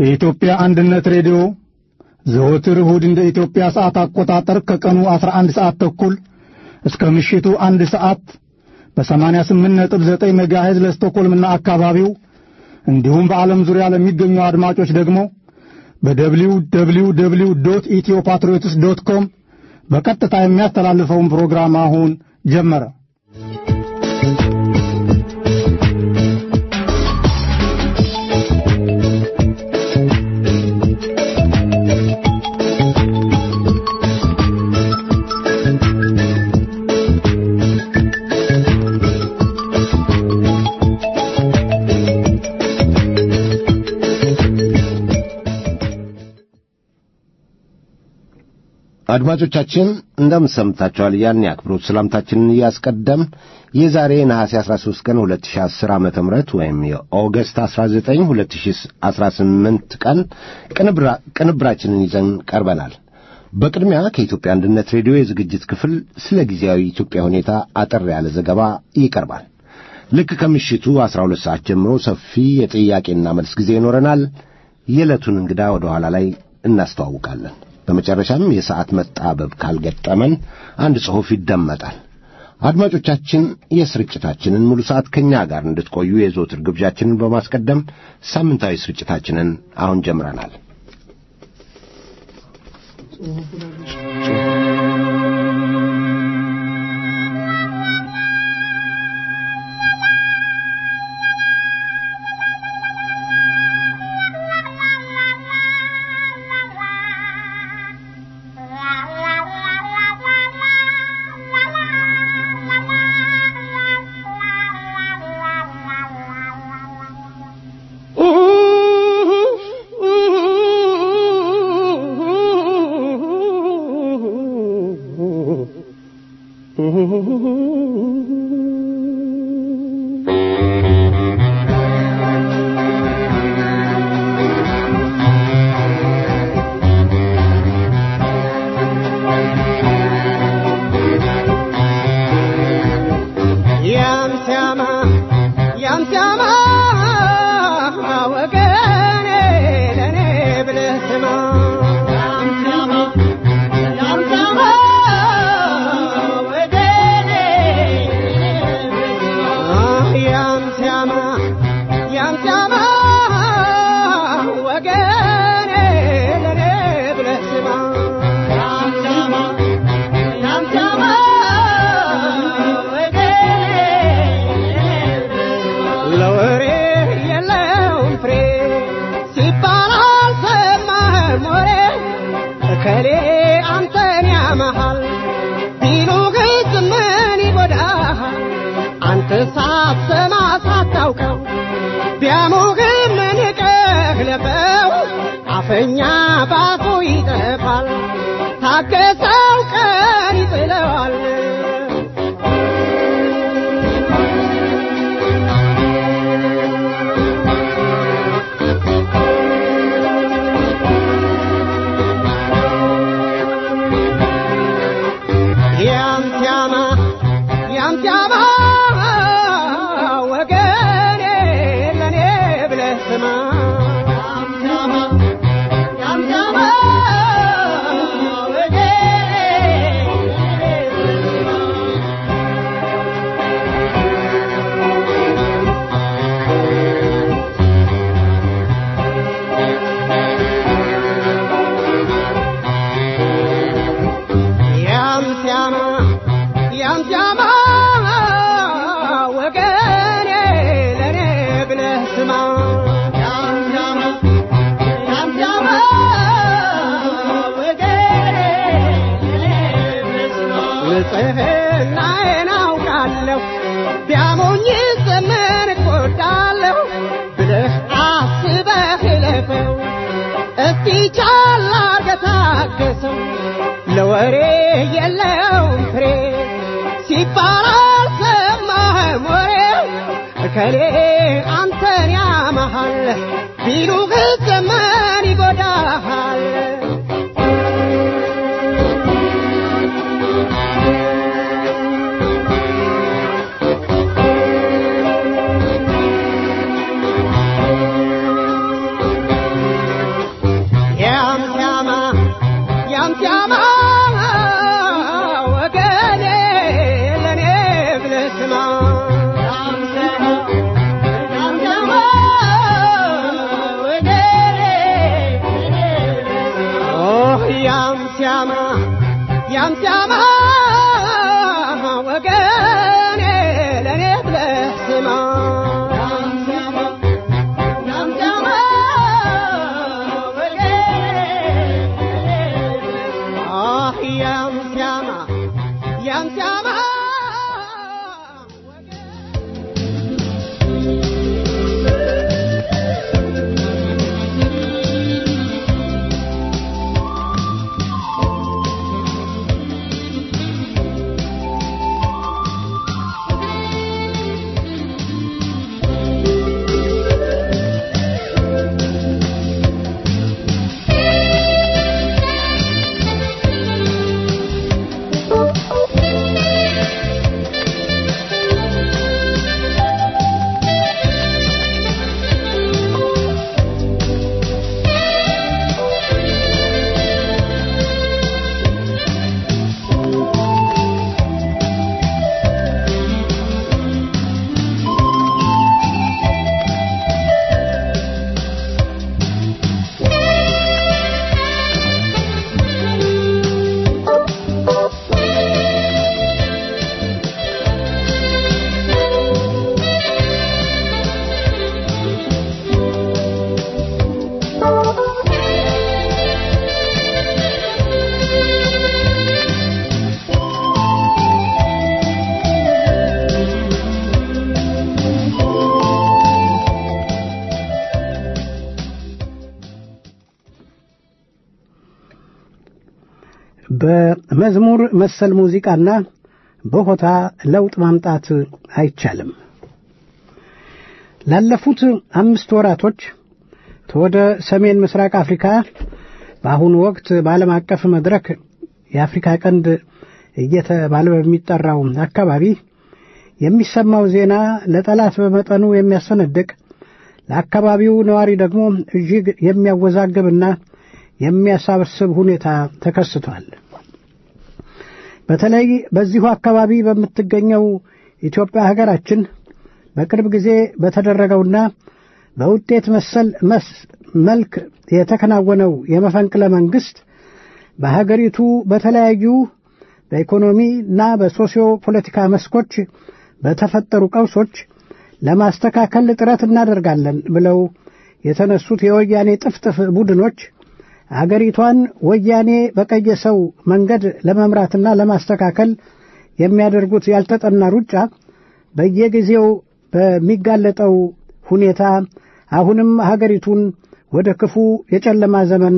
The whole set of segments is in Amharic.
የኢትዮጵያ አንድነት ሬዲዮ ዘወትር እሁድ እንደ ኢትዮጵያ ሰዓት አቆጣጠር ከቀኑ 11 ሰዓት ተኩል እስከ ምሽቱ አንድ ሰዓት በ88.9 ሜጋሄዝ ለስቶኮልምና አካባቢው እንዲሁም በዓለም ዙሪያ ለሚገኙ አድማጮች ደግሞ በደብሊው ደብሊው ደብሊው ዶት ኢትዮ ፓትሪዮትስ ዶት ኮም በቀጥታ የሚያስተላልፈውን ፕሮግራም አሁን ጀመረ። አድማጮቻችን እንደምን ሰምታችኋል? ያን የአክብሮት ሰላምታችንን እያስቀደም የዛሬ ነሐሴ 13 ቀን 2010 ዓመተ ምህረት ወይም የኦገስት 19 2018 ቀን ቅንብራችንን ይዘን ቀርበናል። በቅድሚያ ከኢትዮጵያ አንድነት ሬዲዮ የዝግጅት ክፍል ስለ ጊዜያዊ ኢትዮጵያ ሁኔታ አጠር ያለ ዘገባ ይቀርባል። ልክ ከምሽቱ 12 ሰዓት ጀምሮ ሰፊ የጥያቄና መልስ ጊዜ ይኖረናል። የዕለቱን እንግዳ ወደ ኋላ ላይ እናስተዋውቃለን። በመጨረሻም የሰዓት መጣበብ ካልገጠመን አንድ ጽሑፍ ይደመጣል። አድማጮቻችን የስርጭታችንን ሙሉ ሰዓት ከእኛ ጋር እንድትቆዩ የዘወትር ግብዣችንን በማስቀደም ሳምንታዊ ስርጭታችንን አሁን ጀምረናል። አፈኛ ባፉ ይጠፋል፣ ታገሰው ቀን ይጥለዋል። ያምትያማ ያምትያማ ወገኔ ለኔ ብለህ ስማ ወገኔ ለኔ ብለህ ስማ ንጽሕናዬን አውቃለሁ ቢያሞኝ ዘመን እጎዳለሁ ብለህ አስበህ እለፈው እስቲ ቻል አርገህ ታገሰው ለወሬ የለውም ፍሬ ሲባል አልሰማህም ወሬ እከሌ አንተን ያመሃል ቢሉህ ዘመን ይጎዳሃል በመዝሙር መሰል ሙዚቃና በሆታ ለውጥ ማምጣት አይቻልም። ላለፉት አምስት ወራቶች ተወደ ሰሜን ምስራቅ አፍሪካ በአሁኑ ወቅት በዓለም አቀፍ መድረክ የአፍሪካ ቀንድ እየተባለ በሚጠራው አካባቢ የሚሰማው ዜና ለጠላት በመጠኑ የሚያስፈነድቅ ለአካባቢው ነዋሪ ደግሞ እጅግ የሚያወዛግብና የሚያሳብስብ ሁኔታ ተከስቷል። በተለይ በዚሁ አካባቢ በምትገኘው ኢትዮጵያ ሀገራችን በቅርብ ጊዜ በተደረገውና በውጤት መሰል መልክ የተከናወነው የመፈንቅለ መንግሥት በሀገሪቱ በተለያዩ በኢኮኖሚና በሶሲዮ ፖለቲካ መስኮች በተፈጠሩ ቀውሶች ለማስተካከል ጥረት እናደርጋለን ብለው የተነሱት የወያኔ ጥፍጥፍ ቡድኖች አገሪቷን ወያኔ በቀየሰው መንገድ ለመምራትና ለማስተካከል የሚያደርጉት ያልተጠና ሩጫ በየጊዜው በሚጋለጠው ሁኔታ አሁንም ሀገሪቱን ወደ ክፉ የጨለማ ዘመን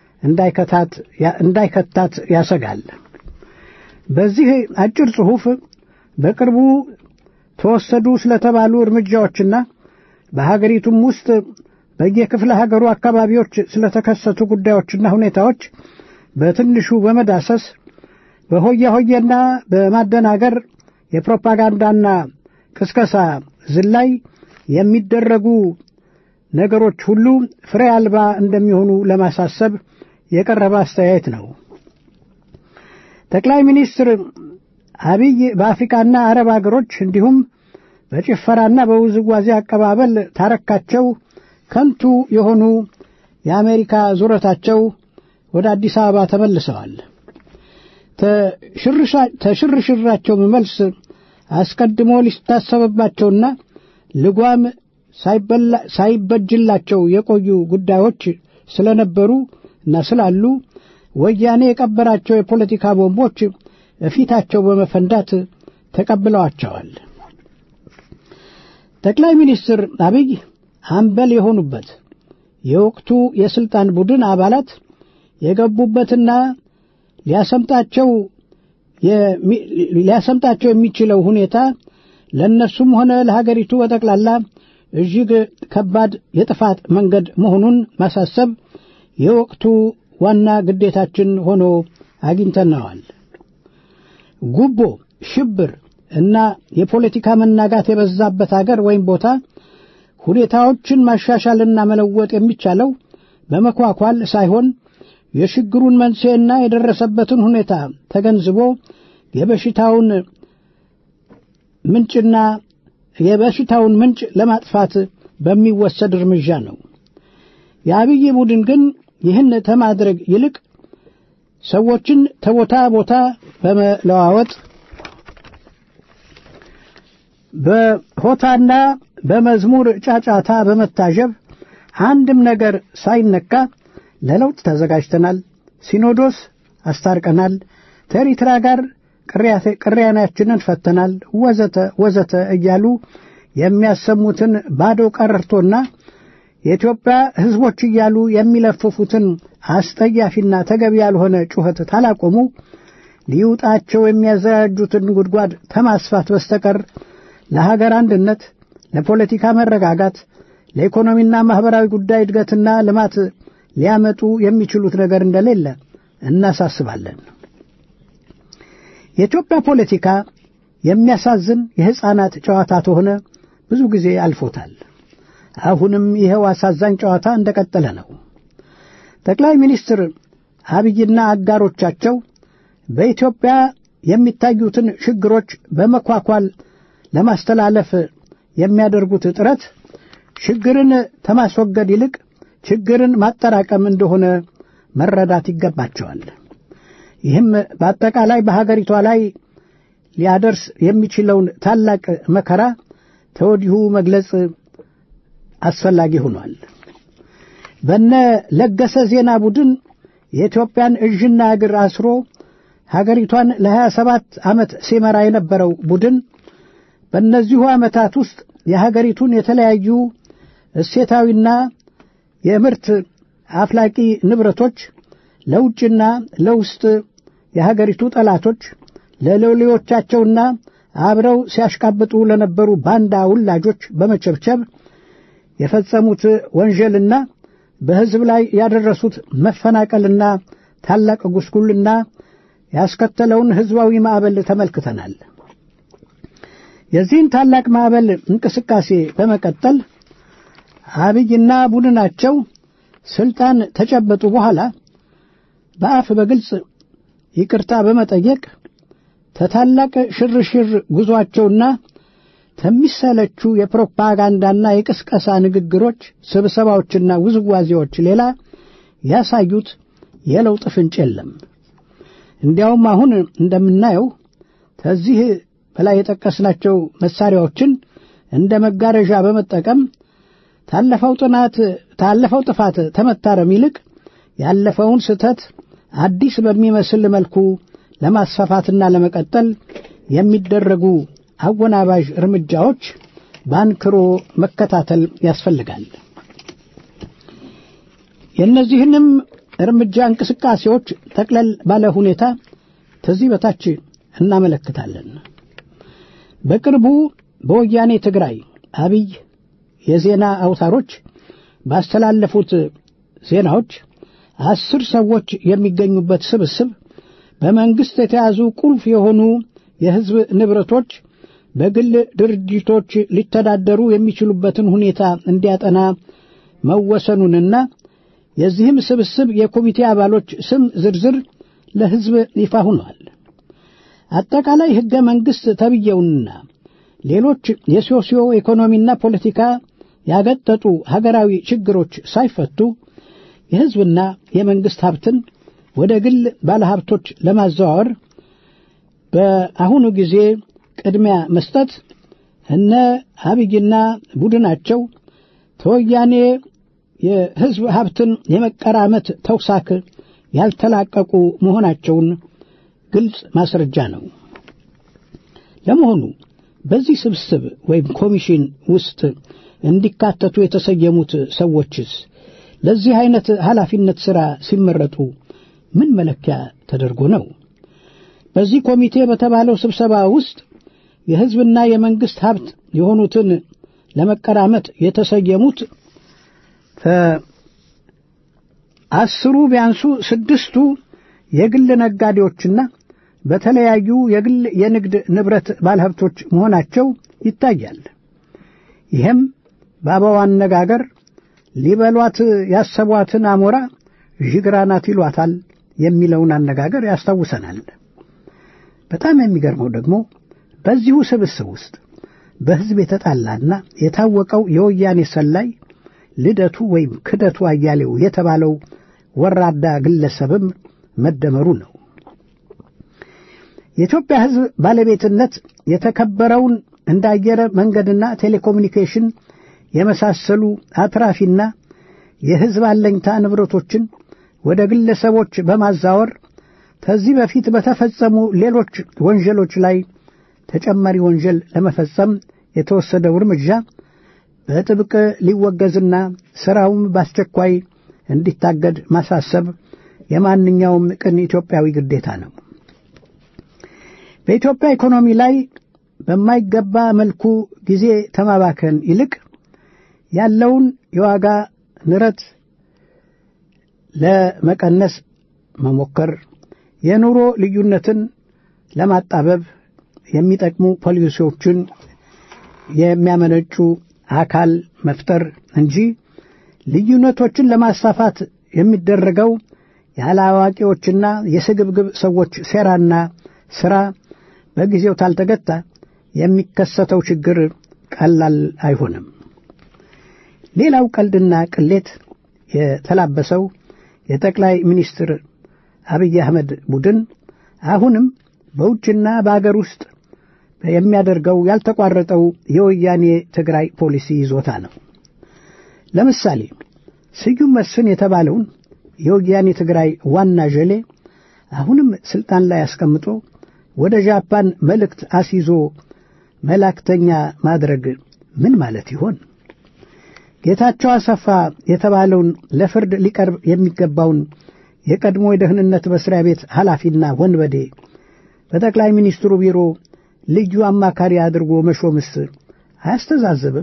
እንዳይከታት ያሰጋል። በዚህ አጭር ጽሑፍ በቅርቡ ተወሰዱ ስለተባሉ እርምጃዎችና በሀገሪቱም ውስጥ በየክፍለ ሀገሩ አካባቢዎች ስለተከሰቱ ጉዳዮችና ሁኔታዎች በትንሹ በመዳሰስ በሆያ ሆየና በማደናገር የፕሮፓጋንዳና ቅስቀሳ ዝላይ የሚደረጉ ነገሮች ሁሉ ፍሬ አልባ እንደሚሆኑ ለማሳሰብ የቀረበ አስተያየት ነው። ጠቅላይ ሚኒስትር አብይ በአፍሪካና አረብ አገሮች እንዲሁም በጭፈራና በውዝዋዜ አቀባበል ታረካቸው ከንቱ የሆኑ የአሜሪካ ዙረታቸው ወደ አዲስ አበባ ተመልሰዋል። ተሽርሽራቸውም መልስ አስቀድሞ ሊታሰብባቸውና ልጓም ሳይበጅላቸው የቆዩ ጉዳዮች ስለነበሩ እና ስላሉ ወያኔ የቀበራቸው የፖለቲካ ቦምቦች እፊታቸው በመፈንዳት ተቀብለዋቸዋል። ጠቅላይ ሚኒስትር አብይ አምበል የሆኑበት የወቅቱ የስልጣን ቡድን አባላት የገቡበትና ሊያሰምጣቸው ሊያሰምጣቸው የሚችለው ሁኔታ ለእነሱም ሆነ ለሀገሪቱ በጠቅላላ እጅግ ከባድ የጥፋት መንገድ መሆኑን ማሳሰብ የወቅቱ ዋና ግዴታችን ሆኖ አግኝተነዋል። ጉቦ፣ ሽብር እና የፖለቲካ መናጋት የበዛበት አገር ወይም ቦታ ሁኔታዎችን ማሻሻልና መለወጥ የሚቻለው በመኳኳል ሳይሆን የችግሩን መንስኤና የደረሰበትን ሁኔታ ተገንዝቦ የበሽታውን ምንጭና የበሽታውን ምንጭ ለማጥፋት በሚወሰድ እርምጃ ነው። የአብይ ቡድን ግን ይህን ከማድረግ ይልቅ ሰዎችን ተቦታ ቦታ በመለዋወጥ በሆታና በመዝሙር ጫጫታ በመታጀብ አንድም ነገር ሳይነካ ለለውጥ ተዘጋጅተናል፣ ሲኖዶስ አስታርቀናል፣ ከኤርትራ ጋር ቅሪያናችንን ፈተናል፣ ወዘተ ወዘተ እያሉ የሚያሰሙትን ባዶ ቀረርቶና የኢትዮጵያ ሕዝቦች እያሉ የሚለፍፉትን አስጠያፊና ተገቢ ያልሆነ ጩኸት ታላቆሙ ሊውጣቸው የሚያዘጋጁትን ጉድጓድ ተማስፋት በስተቀር ለሀገር አንድነት፣ ለፖለቲካ መረጋጋት፣ ለኢኮኖሚና ማኅበራዊ ጉዳይ እድገትና ልማት ሊያመጡ የሚችሉት ነገር እንደሌለ እናሳስባለን። የኢትዮጵያ ፖለቲካ የሚያሳዝን የሕፃናት ጨዋታ ተሆነ ብዙ ጊዜ አልፎታል። አሁንም ይኸው አሳዛኝ ጨዋታ እንደቀጠለ ነው። ጠቅላይ ሚኒስትር አብይና አጋሮቻቸው በኢትዮጵያ የሚታዩትን ችግሮች በመኳኳል ለማስተላለፍ የሚያደርጉት ጥረት ችግርን ከማስወገድ ይልቅ ችግርን ማጠራቀም እንደሆነ መረዳት ይገባቸዋል። ይህም በአጠቃላይ በሀገሪቷ ላይ ሊያደርስ የሚችለውን ታላቅ መከራ ተወዲሁ መግለጽ አስፈላጊ ሆኗል። በነ ለገሰ ዜና ቡድን የኢትዮጵያን እጅና እግር አስሮ ሀገሪቷን ለሀያ ሰባት ዓመት ሲመራ የነበረው ቡድን በእነዚሁ ዓመታት ውስጥ የሀገሪቱን የተለያዩ እሴታዊና የምርት አፍላቂ ንብረቶች ለውጭና ለውስጥ የሀገሪቱ ጠላቶች ለሎሌዎቻቸውና አብረው ሲያሽቃብጡ ለነበሩ ባንዳ ውላጆች በመቸብቸብ የፈጸሙት ወንጀልና በሕዝብ ላይ ያደረሱት መፈናቀልና ታላቅ ጉስቁልና ያስከተለውን ሕዝባዊ ማዕበል ተመልክተናል። የዚህን ታላቅ ማዕበል እንቅስቃሴ በመቀጠል አብይና ቡድናቸው ስልጣን ተጨበጡ በኋላ በአፍ በግልጽ ይቅርታ በመጠየቅ ተታላቅ ሽርሽር ጉዞአቸውና ከሚሰለቹ የፕሮፓጋንዳና የቅስቀሳ ንግግሮች፣ ስብሰባዎችና ውዝዋዜዎች ሌላ ያሳዩት የለውጥ ፍንጭ የለም። እንዲያውም አሁን እንደምናየው ከዚህ በላይ የጠቀስናቸው መሳሪያዎችን እንደ መጋረዣ በመጠቀም ታለፈው ጥናት ታለፈው ጥፋት ተመታረም ይልቅ ያለፈውን ስህተት አዲስ በሚመስል መልኩ ለማስፋፋትና ለመቀጠል የሚደረጉ አወናባዥ እርምጃዎች በአንክሮ መከታተል ያስፈልጋል። የእነዚህንም እርምጃ እንቅስቃሴዎች ጠቅለል ባለ ሁኔታ ከዚህ በታች እናመለክታለን። በቅርቡ በወያኔ ትግራይ አብይ የዜና አውታሮች ባስተላለፉት ዜናዎች አስር ሰዎች የሚገኙበት ስብስብ በመንግሥት የተያዙ ቁልፍ የሆኑ የሕዝብ ንብረቶች በግል ድርጅቶች ሊተዳደሩ የሚችሉበትን ሁኔታ እንዲያጠና መወሰኑንና የዚህም ስብስብ የኮሚቴ አባሎች ስም ዝርዝር ለሕዝብ ይፋ ሆኗል። አጠቃላይ ሕገ መንግሥት ተብየውንና ሌሎች የሶሲዮ ኢኮኖሚና ፖለቲካ ያገጠጡ ሀገራዊ ችግሮች ሳይፈቱ የሕዝብና የመንግሥት ሀብትን ወደ ግል ባለሀብቶች ለማዘዋወር በአሁኑ ጊዜ ቅድሚያ መስጠት እነ አብይና ቡድናቸው ተወያኔ የሕዝብ ሀብትን የመቀራመት ተውሳክ ያልተላቀቁ መሆናቸውን ግልጽ ማስረጃ ነው። ለመሆኑ በዚህ ስብስብ ወይም ኮሚሽን ውስጥ እንዲካተቱ የተሰየሙት ሰዎችስ ለዚህ አይነት ኃላፊነት ሥራ ሲመረጡ ምን መለኪያ ተደርጎ ነው? በዚህ ኮሚቴ በተባለው ስብሰባ ውስጥ የሕዝብና የመንግሥት ሀብት የሆኑትን ለመቀራመት የተሰየሙት አስሩ ቢያንሱ ስድስቱ የግል ነጋዴዎችና በተለያዩ የግል የንግድ ንብረት ባለሀብቶች መሆናቸው ይታያል። ይህም በአበባ አነጋገር ሊበሏት ያሰቧትን አሞራ ዥግራናት ይሏታል የሚለውን አነጋገር ያስታውሰናል። በጣም የሚገርመው ደግሞ በዚሁ ስብስብ ውስጥ በሕዝብ የተጣላና የታወቀው የወያኔ ሰላይ ልደቱ ወይም ክደቱ አያሌው የተባለው ወራዳ ግለሰብም መደመሩ ነው። የኢትዮጵያ ሕዝብ ባለቤትነት የተከበረውን እንደ አየር መንገድና ቴሌኮሙኒኬሽን የመሳሰሉ አትራፊና የሕዝብ አለኝታ ንብረቶችን ወደ ግለሰቦች በማዛወር ከዚህ በፊት በተፈጸሙ ሌሎች ወንጀሎች ላይ ተጨማሪ ወንጀል ለመፈጸም የተወሰደው እርምጃ በጥብቅ ሊወገዝና ሥራውም በአስቸኳይ እንዲታገድ ማሳሰብ የማንኛውም ቅን ኢትዮጵያዊ ግዴታ ነው። በኢትዮጵያ ኢኮኖሚ ላይ በማይገባ መልኩ ጊዜ ተማባከን ይልቅ ያለውን የዋጋ ንረት ለመቀነስ መሞከር፣ የኑሮ ልዩነትን ለማጣበብ የሚጠቅሙ ፖሊሲዎችን የሚያመነጩ አካል መፍጠር እንጂ ልዩነቶችን ለማስፋፋት የሚደረገው ያለ አዋቂዎችና የስግብግብ ሰዎች ሴራና ሥራ በጊዜው ታልተገታ የሚከሰተው ችግር ቀላል አይሆንም። ሌላው ቀልድና ቅሌት የተላበሰው የጠቅላይ ሚኒስትር አብይ አህመድ ቡድን አሁንም በውጭና በአገር ውስጥ የሚያደርገው ያልተቋረጠው የወያኔ ትግራይ ፖሊሲ ይዞታ ነው። ለምሳሌ ስዩም መስፍን የተባለውን የወያኔ ትግራይ ዋና ዠሌ አሁንም ስልጣን ላይ አስቀምጦ ወደ ጃፓን መልእክት አስይዞ መላእክተኛ ማድረግ ምን ማለት ይሆን? ጌታቸው አሰፋ የተባለውን ለፍርድ ሊቀርብ የሚገባውን የቀድሞ የደህንነት መስሪያ ቤት ኃላፊና ወንበዴ በጠቅላይ ሚኒስትሩ ቢሮ ልዩ አማካሪ አድርጎ መሾምስ አያስተዛዝብም?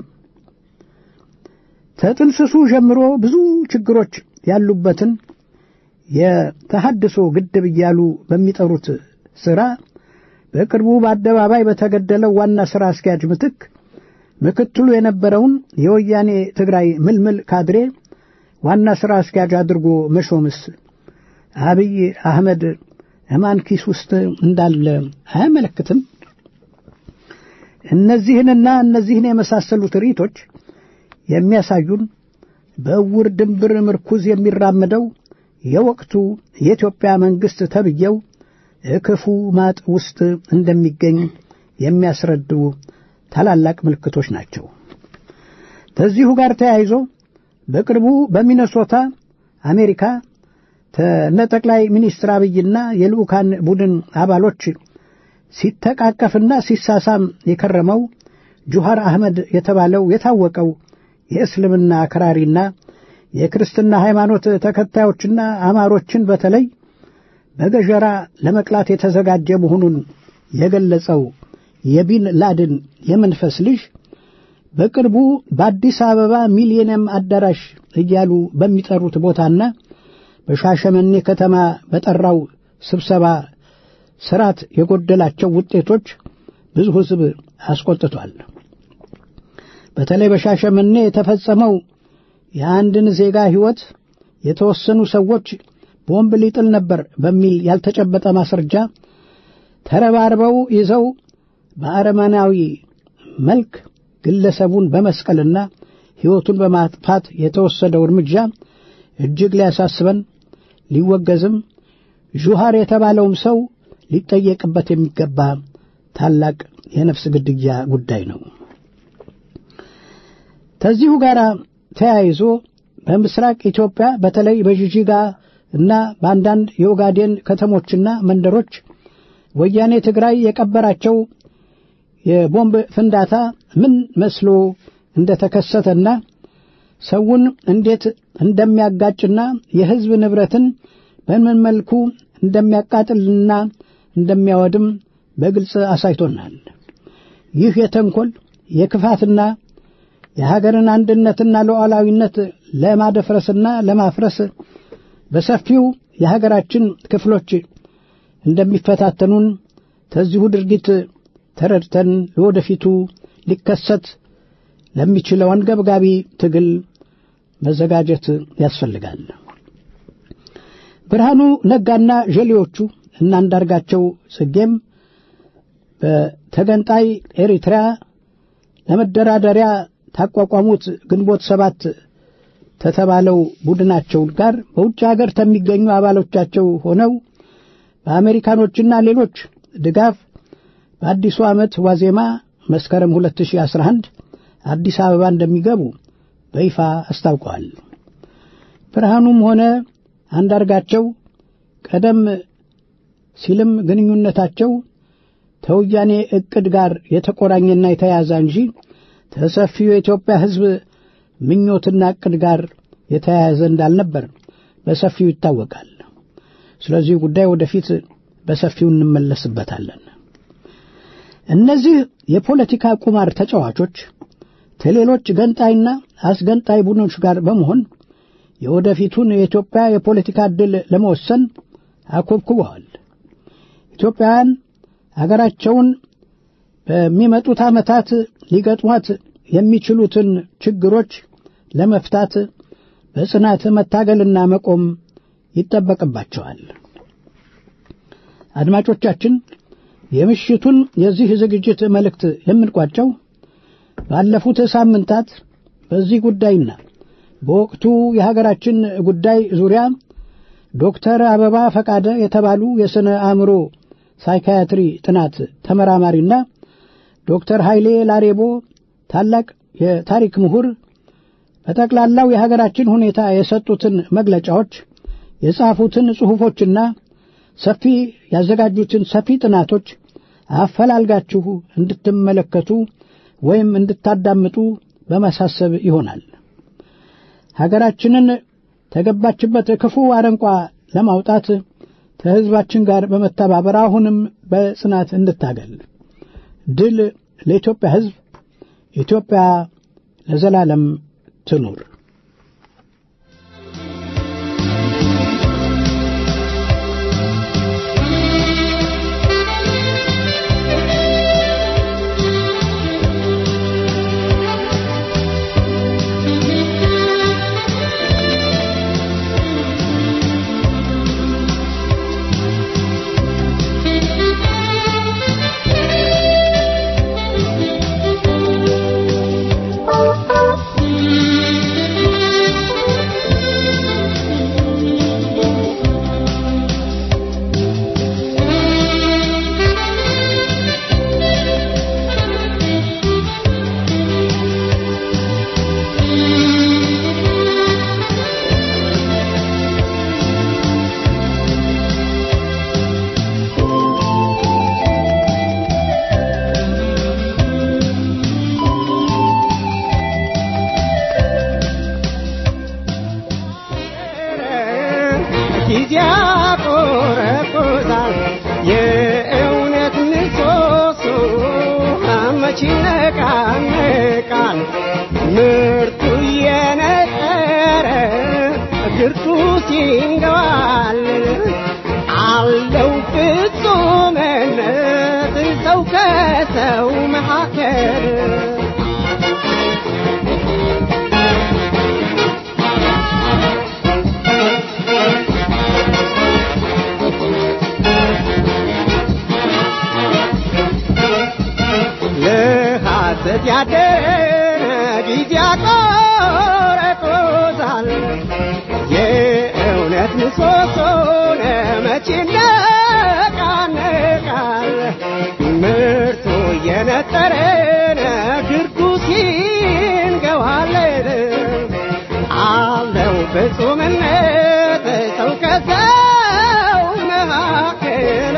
ተጥንስሱ ጀምሮ ብዙ ችግሮች ያሉበትን የተሐድሶ ግድብ እያሉ በሚጠሩት ሥራ በቅርቡ በአደባባይ በተገደለው ዋና ሥራ አስኪያጅ ምትክ ምክትሉ የነበረውን የወያኔ ትግራይ ምልምል ካድሬ ዋና ሥራ አስኪያጅ አድርጎ መሾምስ አብይ አህመድ እማን ኪስ ውስጥ እንዳለ አያመለክትም? እነዚህንና እነዚህን የመሳሰሉ ትርኢቶች የሚያሳዩን በእውር ድንብር ምርኩዝ የሚራመደው የወቅቱ የኢትዮጵያ መንግሥት ተብዬው ክፉ ማጥ ውስጥ እንደሚገኝ የሚያስረዱ ታላላቅ ምልክቶች ናቸው። ከዚሁ ጋር ተያይዞ በቅርቡ በሚነሶታ አሜሪካ ተነ ጠቅላይ ሚኒስትር አብይና የልዑካን ቡድን አባሎች ሲተቃቀፍና ሲሳሳም የከረመው ጁሃር አህመድ የተባለው የታወቀው የእስልምና አክራሪና የክርስትና ሃይማኖት ተከታዮችና አማሮችን በተለይ በገጀራ ለመቅላት የተዘጋጀ መሆኑን የገለጸው የቢን ላድን የመንፈስ ልጅ በቅርቡ በአዲስ አበባ ሚሊኒየም አዳራሽ እያሉ በሚጠሩት ቦታና በሻሸመኔ ከተማ በጠራው ስብሰባ ስርዓት የጎደላቸው ውጤቶች ብዙ ሕዝብ አስቆጥቷል። በተለይ በሻሸመኔ የተፈጸመው የአንድን ዜጋ ሕይወት የተወሰኑ ሰዎች ቦምብ ሊጥል ነበር በሚል ያልተጨበጠ ማስረጃ ተረባርበው ይዘው በአረመናዊ መልክ ግለሰቡን በመስቀልና ሕይወቱን በማጥፋት የተወሰደው እርምጃ እጅግ ሊያሳስበን ሊወገዝም ዡሃር የተባለውም ሰው ሊጠየቅበት የሚገባ ታላቅ የነፍስ ግድያ ጉዳይ ነው። ከዚሁ ጋር ተያይዞ በምስራቅ ኢትዮጵያ በተለይ በጅጅጋ እና በአንዳንድ የኦጋዴን ከተሞችና መንደሮች ወያኔ ትግራይ የቀበራቸው የቦምብ ፍንዳታ ምን መስሎ እንደተከሰተና ሰውን እንዴት እንደሚያጋጭና የሕዝብ ንብረትን በምን መልኩ እንደሚያቃጥልና እንደሚያወድም በግልጽ አሳይቶናል። ይህ የተንኮል የክፋትና የሀገርን አንድነትና ሉዓላዊነት ለማደፍረስና ለማፍረስ በሰፊው የሀገራችን ክፍሎች እንደሚፈታተኑን ከዚሁ ድርጊት ተረድተን ለወደፊቱ ሊከሰት ለሚችለው አንገብጋቢ ትግል መዘጋጀት ያስፈልጋል። ብርሃኑ ነጋና ዠሌዎቹ እና አንዳርጋቸው ጽጌም በተገንጣይ ኤሪትሪያ ለመደራደሪያ ታቋቋሙት ግንቦት ሰባት ከተባለው ቡድናቸው ጋር በውጭ ሀገር ከሚገኙ አባሎቻቸው ሆነው በአሜሪካኖችና ሌሎች ድጋፍ በአዲሱ ዓመት ዋዜማ መስከረም 2011 አዲስ አበባ እንደሚገቡ በይፋ አስታውቀዋል። ብርሃኑም ሆነ አንዳርጋቸው ቀደም ሲልም ግንኙነታቸው ከወያኔ ዕቅድ ጋር የተቆራኘና የተያያዘ እንጂ ከሰፊው የኢትዮጵያ ሕዝብ ምኞትና ዕቅድ ጋር የተያያዘ እንዳልነበር በሰፊው ይታወቃል። ስለዚህ ጉዳይ ወደፊት በሰፊው እንመለስበታለን። እነዚህ የፖለቲካ ቁማር ተጫዋቾች ከሌሎች ገንጣይና አስገንጣይ ቡድኖች ጋር በመሆን የወደፊቱን የኢትዮጵያ የፖለቲካ ዕድል ለመወሰን አኮብኩበዋል። ኢትዮጵያውያን አገራቸውን በሚመጡት ዓመታት ሊገጥሟት የሚችሉትን ችግሮች ለመፍታት በጽናት መታገልና መቆም ይጠበቅባቸዋል። አድማጮቻችን፣ የምሽቱን የዚህ ዝግጅት መልእክት የምንቋጨው ባለፉት ሳምንታት በዚህ ጉዳይና በወቅቱ የሀገራችን ጉዳይ ዙሪያ ዶክተር አበባ ፈቃደ የተባሉ የሥነ አእምሮ ሳይካያትሪ ጥናት ተመራማሪና ዶክተር ኃይሌ ላሬቦ ታላቅ የታሪክ ምሁር በጠቅላላው የሀገራችን ሁኔታ የሰጡትን መግለጫዎች የጻፉትን ጽሑፎችና ሰፊ ያዘጋጁትን ሰፊ ጥናቶች አፈላልጋችሁ እንድትመለከቱ ወይም እንድታዳምጡ በማሳሰብ ይሆናል። ሀገራችንን ተገባችበት ክፉ አረንቋ ለማውጣት ከሕዝባችን ጋር በመተባበር አሁንም በጽናት እንታገል። ድል ለኢትዮጵያ ሕዝብ! ኢትዮጵያ ለዘላለም ትኑር! ጊዜ ያቆረቁዛል የእውነት ምሰሶ መች ይነቃነቃል ምርቱ እየነጠረ ግርቱ ሲንገባል አለው ፍጹምነት ሰው ከሰው መካከል ለሐሰት ያደረ ጊዜ ያቆረቁዛል የእውነት ምሰሶን መቼ ይነቃነቃል ምርቱ እየነጠረን ግርዱ ሲንገዋለን አለው ፍጹምነት ሰው ከሰው መካከል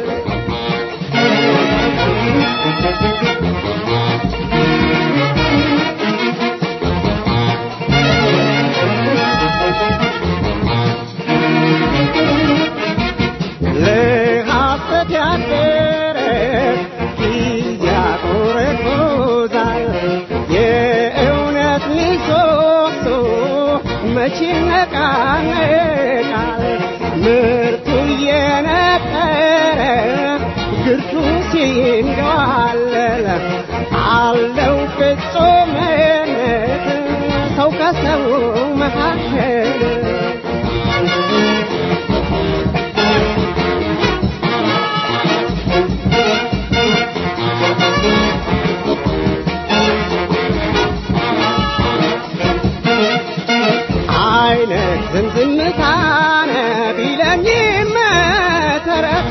ለሐሰት ያደረ ጊዜ ያቆረቁዛል የእውነት ምሰሶ መቼ ይነቃነቃል ምርቱ እየነጠረ ግርቱ ሲንገዋለል አለው ፍጹምነት ሰው ከሰው መካከል አይነት ዝምዝምታነ ቢለኝም ተረቶ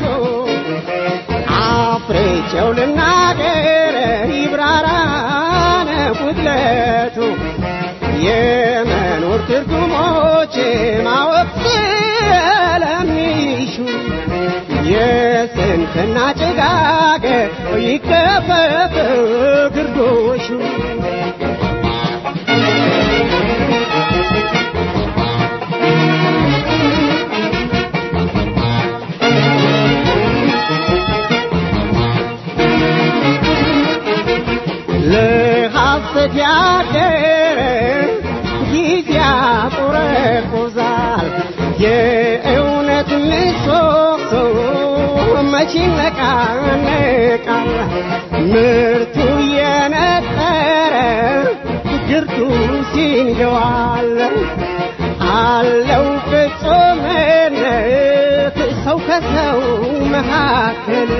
አፍሬቸው ልናገር ይብራራነ ጉድለቱ የመኖር ትርጉሞች ማወቅ ስለሚሹ የስንፍና ጭጋግ ይከፈፍ ግርዶሹ ለሐሰት ያደረ ጊዜ ያቆረቁዛል የእውነት ምሰሶ መቼ ይነቃነቃል ምርቱ እየነጠረ ግርዱ ሲንገዋል አለው ፍጹምነት ሰው ከሰው መካከል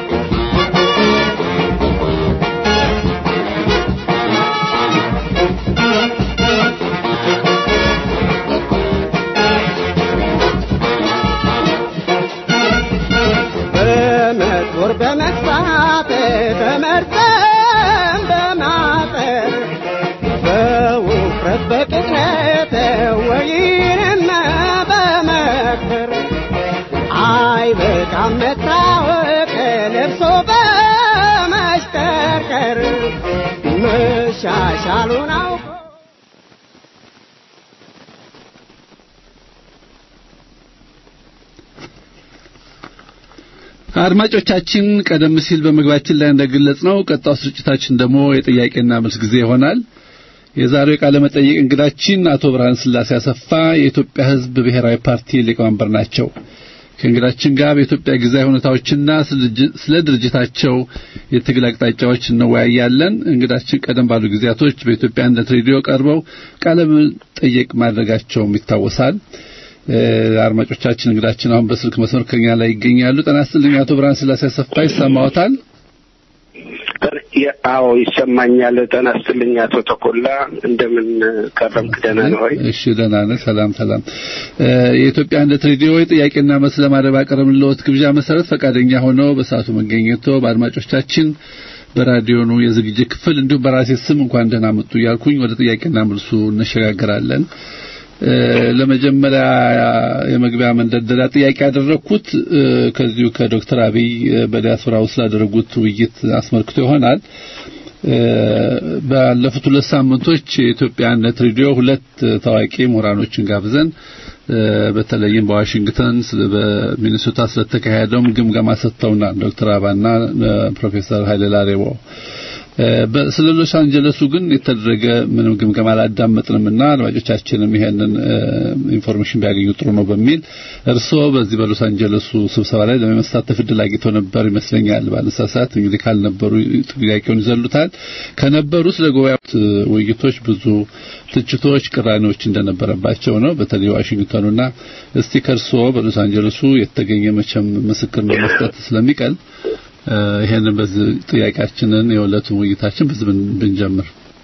በመጦር በመግፋት በመርጠም በማጠር በውፍረት በቅጥነት ወይንም በመክር አይበቃም መታወቅ ለብሶ በመሽከርከር መሻሻሉን አውቆ አድማጮቻችን ቀደም ሲል በመግባችን ላይ እንደገለጽ ነው ቀጣው ስርጭታችን ደግሞ የጥያቄና መልስ ጊዜ ይሆናል። የዛሬው የቃለ መጠይቅ እንግዳችን አቶ ብርሃን ስላሴ አሰፋ የኢትዮጵያ ሕዝብ ብሔራዊ ፓርቲ ሊቀመንበር ናቸው። ከእንግዳችን ጋር በኢትዮጵያ ጊዜያዊ ሁኔታዎችና ስለ ድርጅታቸው የትግል አቅጣጫዎች እንወያያለን። እንግዳችን ቀደም ባሉ ጊዜያቶች በኢትዮጵያ አንድነት ሬዲዮ ቀርበው ቃለ መጠይቅ ማድረጋቸውም ይታወሳል። አድማጮቻችን እንግዳችን አሁን በስልክ መስመር ከኛ ላይ ይገኛሉ። ጤና ይስጥልኝ አቶ ብርሃን ስላሴ አሰፋ ይሰማዎታል? አዎ ይሰማኛል። ጤና ይስጥልኝ አቶ ተኮላ እንደምን ከረምክ? ደህና ነው ወይ? እሺ ደህና ነህ። ሰላም ሰላም። የኢትዮጵያ አንድነት ሬዲዮ የጥያቄና መልስ ለማድረግ ባቀረብንልዎት ግብዣ መሰረት ፈቃደኛ ሆነው በሰዓቱ መገኘቶ በአድማጮቻችን በራዲዮኑ የዝግጅት ክፍል እንዲሁም በራሴ ስም እንኳን ደህና መጡ እያልኩኝ ወደ ጥያቄና መልሱ እንሸጋገራለን። ለመጀመሪያ የመግቢያ መንደርደሪያ ጥያቄ ያደረግኩት ከዚሁ ከዶክተር አብይ በዲያስፖራ ውስጥ ላደረጉት ውይይት አስመልክቶ ይሆናል። ባለፉት ሁለት ሳምንቶች የኢትዮጵያ አንድነት ሬዲዮ ሁለት ታዋቂ ምሁራኖችን ጋብዘን በተለይም በዋሽንግተን በሚኒሶታ ስለተካሄደውም ግምገማ ሰጥተውናል። ዶክተር አባና ፕሮፌሰር ኃይለ ላሬቦ ስለ ሎስ አንጀለሱ ግን የተደረገ ምንም ግምገማ አላዳመጥንምና አድማጮቻችንም ይሄንን ኢንፎርሜሽን ቢያገኙ ጥሩ ነው በሚል እርስዎ በዚህ በሎስ አንጀለሱ ስብሰባ ላይ ለመሳተፍ እድል አግኝተው ነበር ይመስለኛል። ባለሳሳት እንግዲህ ካልነበሩ ጥያቄውን ይዘሉታል። ከነበሩ ስለ ጉባኤው ውይይቶች ብዙ ትችቶች፣ ቅራኔዎች እንደነበረባቸው ነው። በተለይ ዋሽንግተኑና እስቲ ከእርስዎ በሎስ አንጀለሱ የተገኘ መቼም ምስክር ነው መስጠት ስለሚቀል ይሄንን በዚህ ጥያቄያችንን የሁለቱን ውይይታችን በዚህ ብንጀምር።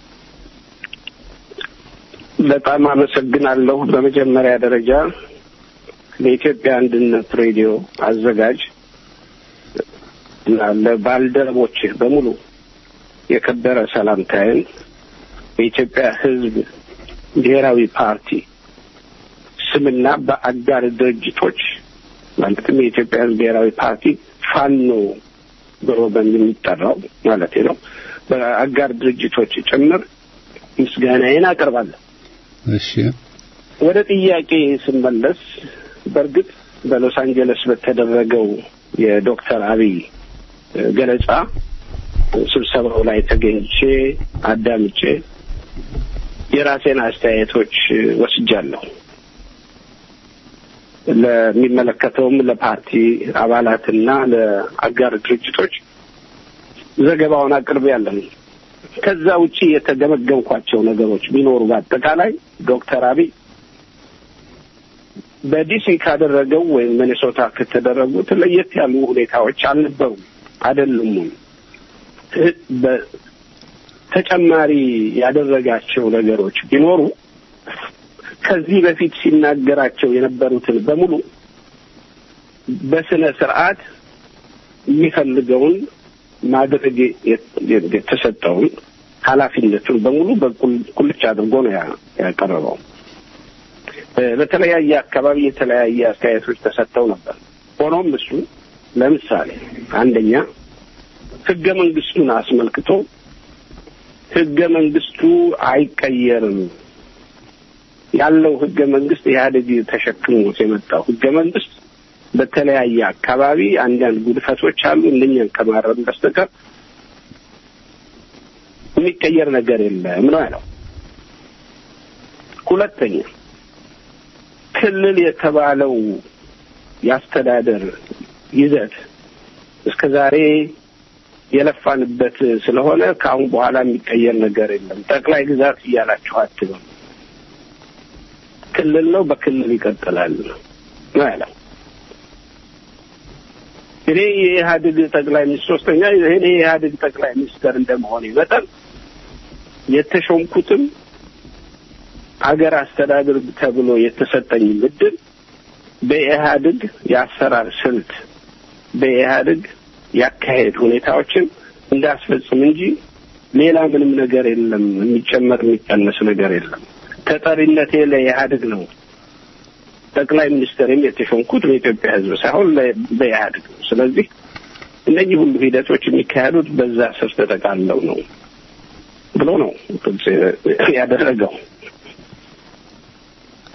በጣም አመሰግናለሁ። በመጀመሪያ ደረጃ ለኢትዮጵያ አንድነት ሬዲዮ አዘጋጅ እና ለባልደረቦችህ በሙሉ የከበረ ሰላምታዬን በኢትዮጵያ ሕዝብ ብሔራዊ ፓርቲ ስምና በአጋር ድርጅቶች ማለትም የኢትዮጵያ ሕዝብ ብሔራዊ ፓርቲ ፋኖ ብሎ በሚጠራው ማለት ነው። በአጋር ድርጅቶች ጭምር ምስጋናዬን አቀርባለሁ። እሺ፣ ወደ ጥያቄ ስመለስ በእርግጥ በሎስ አንጀለስ በተደረገው የዶክተር አብይ ገለጻ ስብሰባው ላይ ተገኝቼ አዳምጬ የራሴን አስተያየቶች ወስጃለሁ። ለሚመለከተውም ለፓርቲ አባላትና ለአጋር ድርጅቶች ዘገባውን አቅርቤያለሁ። ከዛ ውጪ የተገመገምኳቸው ነገሮች ቢኖሩ በአጠቃላይ ዶክተር አብይ በዲሲ ካደረገው ወይም ሚኒሶታ ከተደረጉት ለየት ያሉ ሁኔታዎች አልነበሩም፣ አይደሉም። ተጨማሪ ያደረጋቸው ነገሮች ቢኖሩ ከዚህ በፊት ሲናገራቸው የነበሩትን በሙሉ በስነ ስርዓት የሚፈልገውን ማድረግ የተሰጠውን ኃላፊነቱን በሙሉ በቁልጭ አድርጎ ነው ያቀረበው። በተለያየ አካባቢ የተለያየ አስተያየቶች ተሰጥተው ነበር። ሆኖም እሱ ለምሳሌ አንደኛ ህገ መንግስቱን አስመልክቶ ህገ መንግስቱ አይቀየርም ያለው ህገ መንግስት ኢህአዴግ ተሸክሞት የመጣው ህገ መንግስት በተለያየ አካባቢ አንዳንድ ጉድፈቶች አሉ። እነኛን ከማረም በስተቀር የሚቀየር ነገር የለም ነው ያለው። ሁለተኛ ክልል የተባለው የአስተዳደር ይዘት እስከ ዛሬ የለፋንበት ስለሆነ ከአሁን በኋላ የሚቀየር ነገር የለም። ጠቅላይ ግዛት እያላችሁ አትበሉ። ክልል ነው፣ በክልል ይቀጥላል ነው ያለው። እኔ የኢህአዴግ ጠቅላይ ሚኒስትር ሶስተኛ እኔ የኢህአዴግ ጠቅላይ ሚኒስትር እንደመሆኔ መጠን የተሾምኩትም አገር አስተዳደር ተብሎ የተሰጠኝ ምድብ በኢህአዴግ የአሰራር ስልት በኢህአዴግ ያካሄድ ሁኔታዎችን እንዳስፈጽም እንጂ ሌላ ምንም ነገር የለም። የሚጨመር የሚቀነስ ነገር የለም። ተጠሪነቴ ለኢህአዴግ ነው። ጠቅላይ ሚኒስትርም የተሾምኩት በኢትዮጵያ ሕዝብ ሳይሆን በኢህአዴግ ነው። ስለዚህ እነዚህ ሁሉ ሂደቶች የሚካሄዱት በዛ ስር ተጠቃለው ነው ብሎ ነው ግልጽ ያደረገው።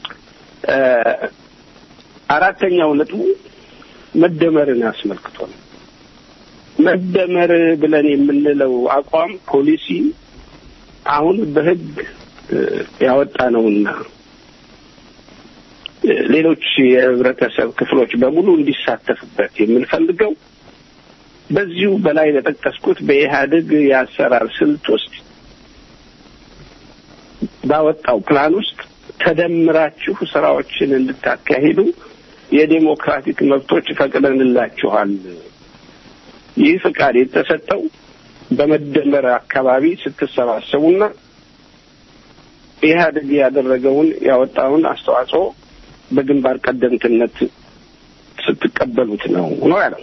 አራተኛው ነጥቡ መደመርን አስመልክቶ ነው። መደመር ብለን የምንለው አቋም ፖሊሲ አሁን በሕግ ያወጣ ነውና ሌሎች የህብረተሰብ ክፍሎች በሙሉ እንዲሳተፉበት የምንፈልገው በዚሁ በላይ በጠቀስኩት በኢህአዴግ የአሰራር ስልት ውስጥ ባወጣው ፕላን ውስጥ ተደምራችሁ ስራዎችን እንድታካሂዱ የዴሞክራቲክ መብቶች ፈቅደንላችኋል። ይህ ፍቃድ የተሰጠው በመደመር አካባቢ ስትሰባሰቡና ኢህአዴግ ያደረገውን ያወጣውን አስተዋጽኦ በግንባር ቀደምትነት ስትቀበሉት ነው ነው ያለው።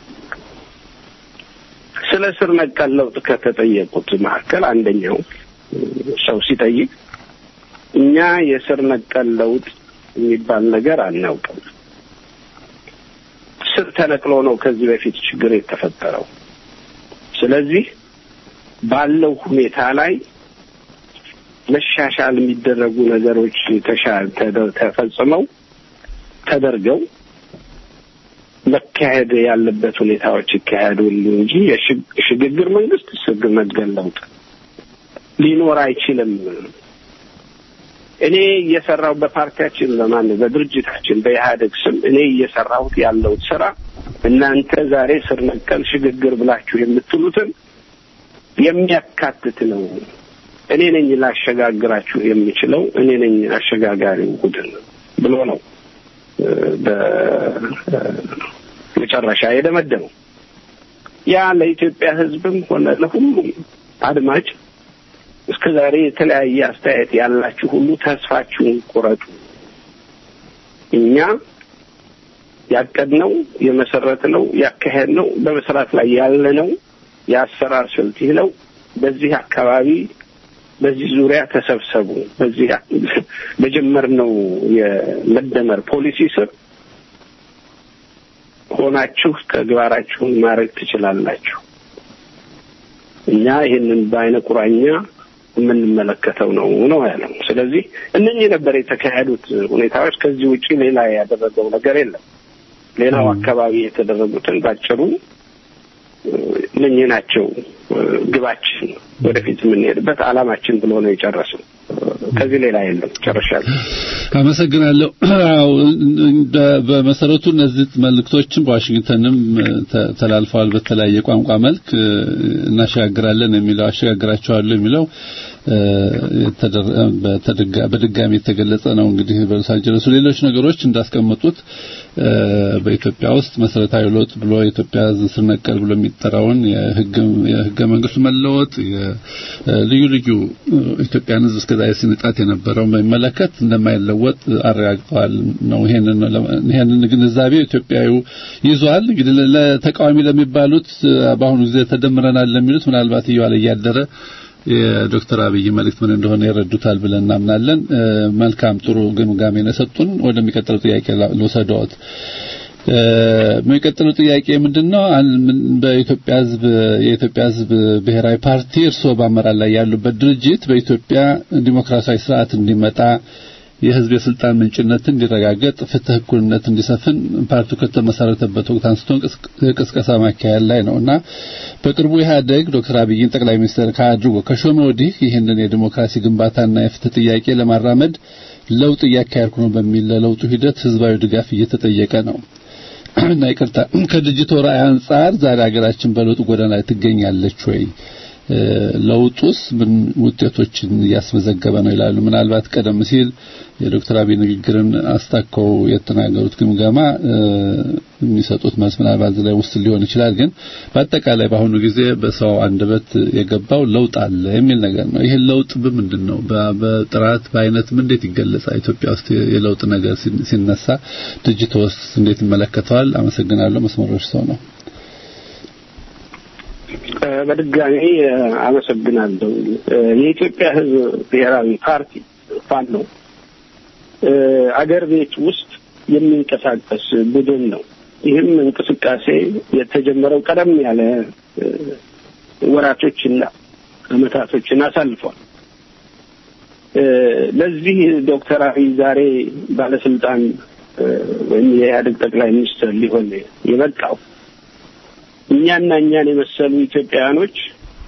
ስለ ስር ነቀል ለውጥ ከተጠየቁት መካከል አንደኛው ሰው ሲጠይቅ እኛ የስር ነቀል ለውጥ የሚባል ነገር አናውቅም። ስር ተነቅሎ ነው ከዚህ በፊት ችግር የተፈጠረው። ስለዚህ ባለው ሁኔታ ላይ መሻሻል የሚደረጉ ነገሮች ተፈጽመው ተደርገው መካሄድ ያለበት ሁኔታዎች ይካሄዱሉ እንጂ የሽግግር መንግስት ስግ ነቀል ለውጥ ሊኖር አይችልም። እኔ እየሰራው በፓርቲያችን በማን በድርጅታችን በኢህአዴግ ስም እኔ እየሰራሁት ያለውት ስራ እናንተ ዛሬ ስር ነቀል ሽግግር ብላችሁ የምትሉትን የሚያካትት ነው። እኔ ነኝ ላሸጋግራችሁ የምችለው እኔ ነኝ አሸጋጋሪው ቡድን ብሎ ነው በመጨረሻ የደመደመው። ያ ለኢትዮጵያ ሕዝብም ሆነ ለሁሉም አድማጭ እስከ ዛሬ የተለያየ አስተያየት ያላችሁ ሁሉ ተስፋችሁን ቁረጡ። እኛ ያቀድነው የመሰረትነው ያካሄድነው በመስራት ላይ ያለነው የአሰራር ስልት ይህ ነው። በዚህ አካባቢ በዚህ ዙሪያ ተሰብሰቡ። በዚህ በጀመርነው የመደመር ፖሊሲ ስር ሆናችሁ ተግባራችሁን ማድረግ ትችላላችሁ። እኛ ይህንን በአይነ ቁራኛ የምንመለከተው ነው ነው ያለው። ስለዚህ እነኚህ ነበር የተካሄዱት ሁኔታዎች። ከዚህ ውጪ ሌላ ያደረገው ነገር የለም። ሌላው አካባቢ የተደረጉትን ባጭሩ እነኚህ ናቸው ግባችን፣ ወደፊት የምንሄድበት አላማችን ብሎ ነው የጨረሰው። ከዚህ ሌላ የለም። ጨርሻለሁ። አመሰግናለሁ። አዎ በመሰረቱ እነዚህ መልእክቶችን በዋሽንግተንም ተላልፈዋል። በተለያየ ቋንቋ መልክ እናሸጋግራለን የሚለው አሸጋግራቸዋለሁ የሚለው በድጋሚ የተገለጸ ነው። እንግዲህ በሎስ አንጀለሱ ሌሎች ነገሮች እንዳስቀመጡት በኢትዮጵያ ውስጥ መሰረታዊ ለውጥ ብሎ የኢትዮጵያ ስር ነቀል ብሎ የሚጠራውን የህገ መንግስቱ መለወጥ ልዩ ልዩ ኢትዮጵያን ህዝብ እስከዛሬ ሲንጣት የነበረውን በሚመለከት እንደማይለወጥ አረጋግጠዋል ነው። ይሄንን ግንዛቤ ኢትዮጵያዊ ይዟል። እንግዲህ ለተቃዋሚ ለሚባሉት በአሁኑ ጊዜ ተደምረናል ለሚሉት ምናልባት እየዋለ እያደረ የዶክተር አብይ መልእክት ምን እንደሆነ ይረዱታል ብለን እናምናለን። መልካም ጥሩ ግምጋሜ ነው የሰጡን። ወደሚቀጥለው ጥያቄ ልውሰድዎት። የሚቀጥለው ጥያቄ ምንድነው? በኢትዮጵያ ህዝብ የኢትዮጵያ ህዝብ ብሔራዊ ፓርቲ እርስዎ በአመራር ላይ ያሉበት ድርጅት በኢትዮጵያ ዲሞክራሲያዊ ስርዓት እንዲመጣ የህዝብ የስልጣን ምንጭነት እንዲረጋገጥ ፍትህ፣ እኩልነት እንዲሰፍን ፓርቲው ከተመሰረተበት ወቅት አንስቶ ቅስቀሳ ማካሄድ ላይ ነውና በቅርቡ ኢህአደግ ዶክተር አብይን ጠቅላይ ሚኒስትር ካድርጎ ከሾመ ወዲህ ይህንን የዲሞክራሲ ግንባታና የፍትህ ጥያቄ ለማራመድ ለውጥ እያካሄድኩ ነው በሚል ለለውጡ ሂደት ህዝባዊ ድጋፍ እየተጠየቀ ነው እና ይቅርታ ከድርጅቱ ራዕይ አንጻር ዛሬ ሀገራችን በለውጥ ጎዳና ላይ ትገኛለች ወይ? ለውጡስ ምን ውጤቶችን እያስመዘገበ ነው ይላሉ። ምናልባት ቀደም ሲል የዶክተር አብይ ንግግርን አስታከው የተናገሩት ግምገማ የሚሰጡት መልስ ምናልባት ላይ ውስጥ ሊሆን ይችላል። ግን በአጠቃላይ በአሁኑ ጊዜ በሰው አንደበት የገባው ለውጥ አለ የሚል ነገር ነው። ይህ ለውጥ በምንድን ነው? በጥራት በአይነት እንዴት ይገለጻል? ኢትዮጵያ ውስጥ የለውጥ ነገር ሲነሳ ድርጅት ውስጥ እንዴት ይመለከተዋል? አመሰግናለሁ። መስመሮች ሰው ነው። በድጋሚ አመሰግናለሁ። የኢትዮጵያ ሕዝብ ብሔራዊ ፓርቲ ፋኖ አገር ቤት ውስጥ የሚንቀሳቀስ ቡድን ነው። ይህም እንቅስቃሴ የተጀመረው ቀደም ያለ ወራቶችና አመታቶችን አሳልፏል። ለዚህ ዶክተር አብይ ዛሬ ባለስልጣን ወይም የኢህአዴግ ጠቅላይ ሚኒስትር ሊሆን የበቃው እኛና እኛን የመሰሉ ኢትዮጵያውያኖች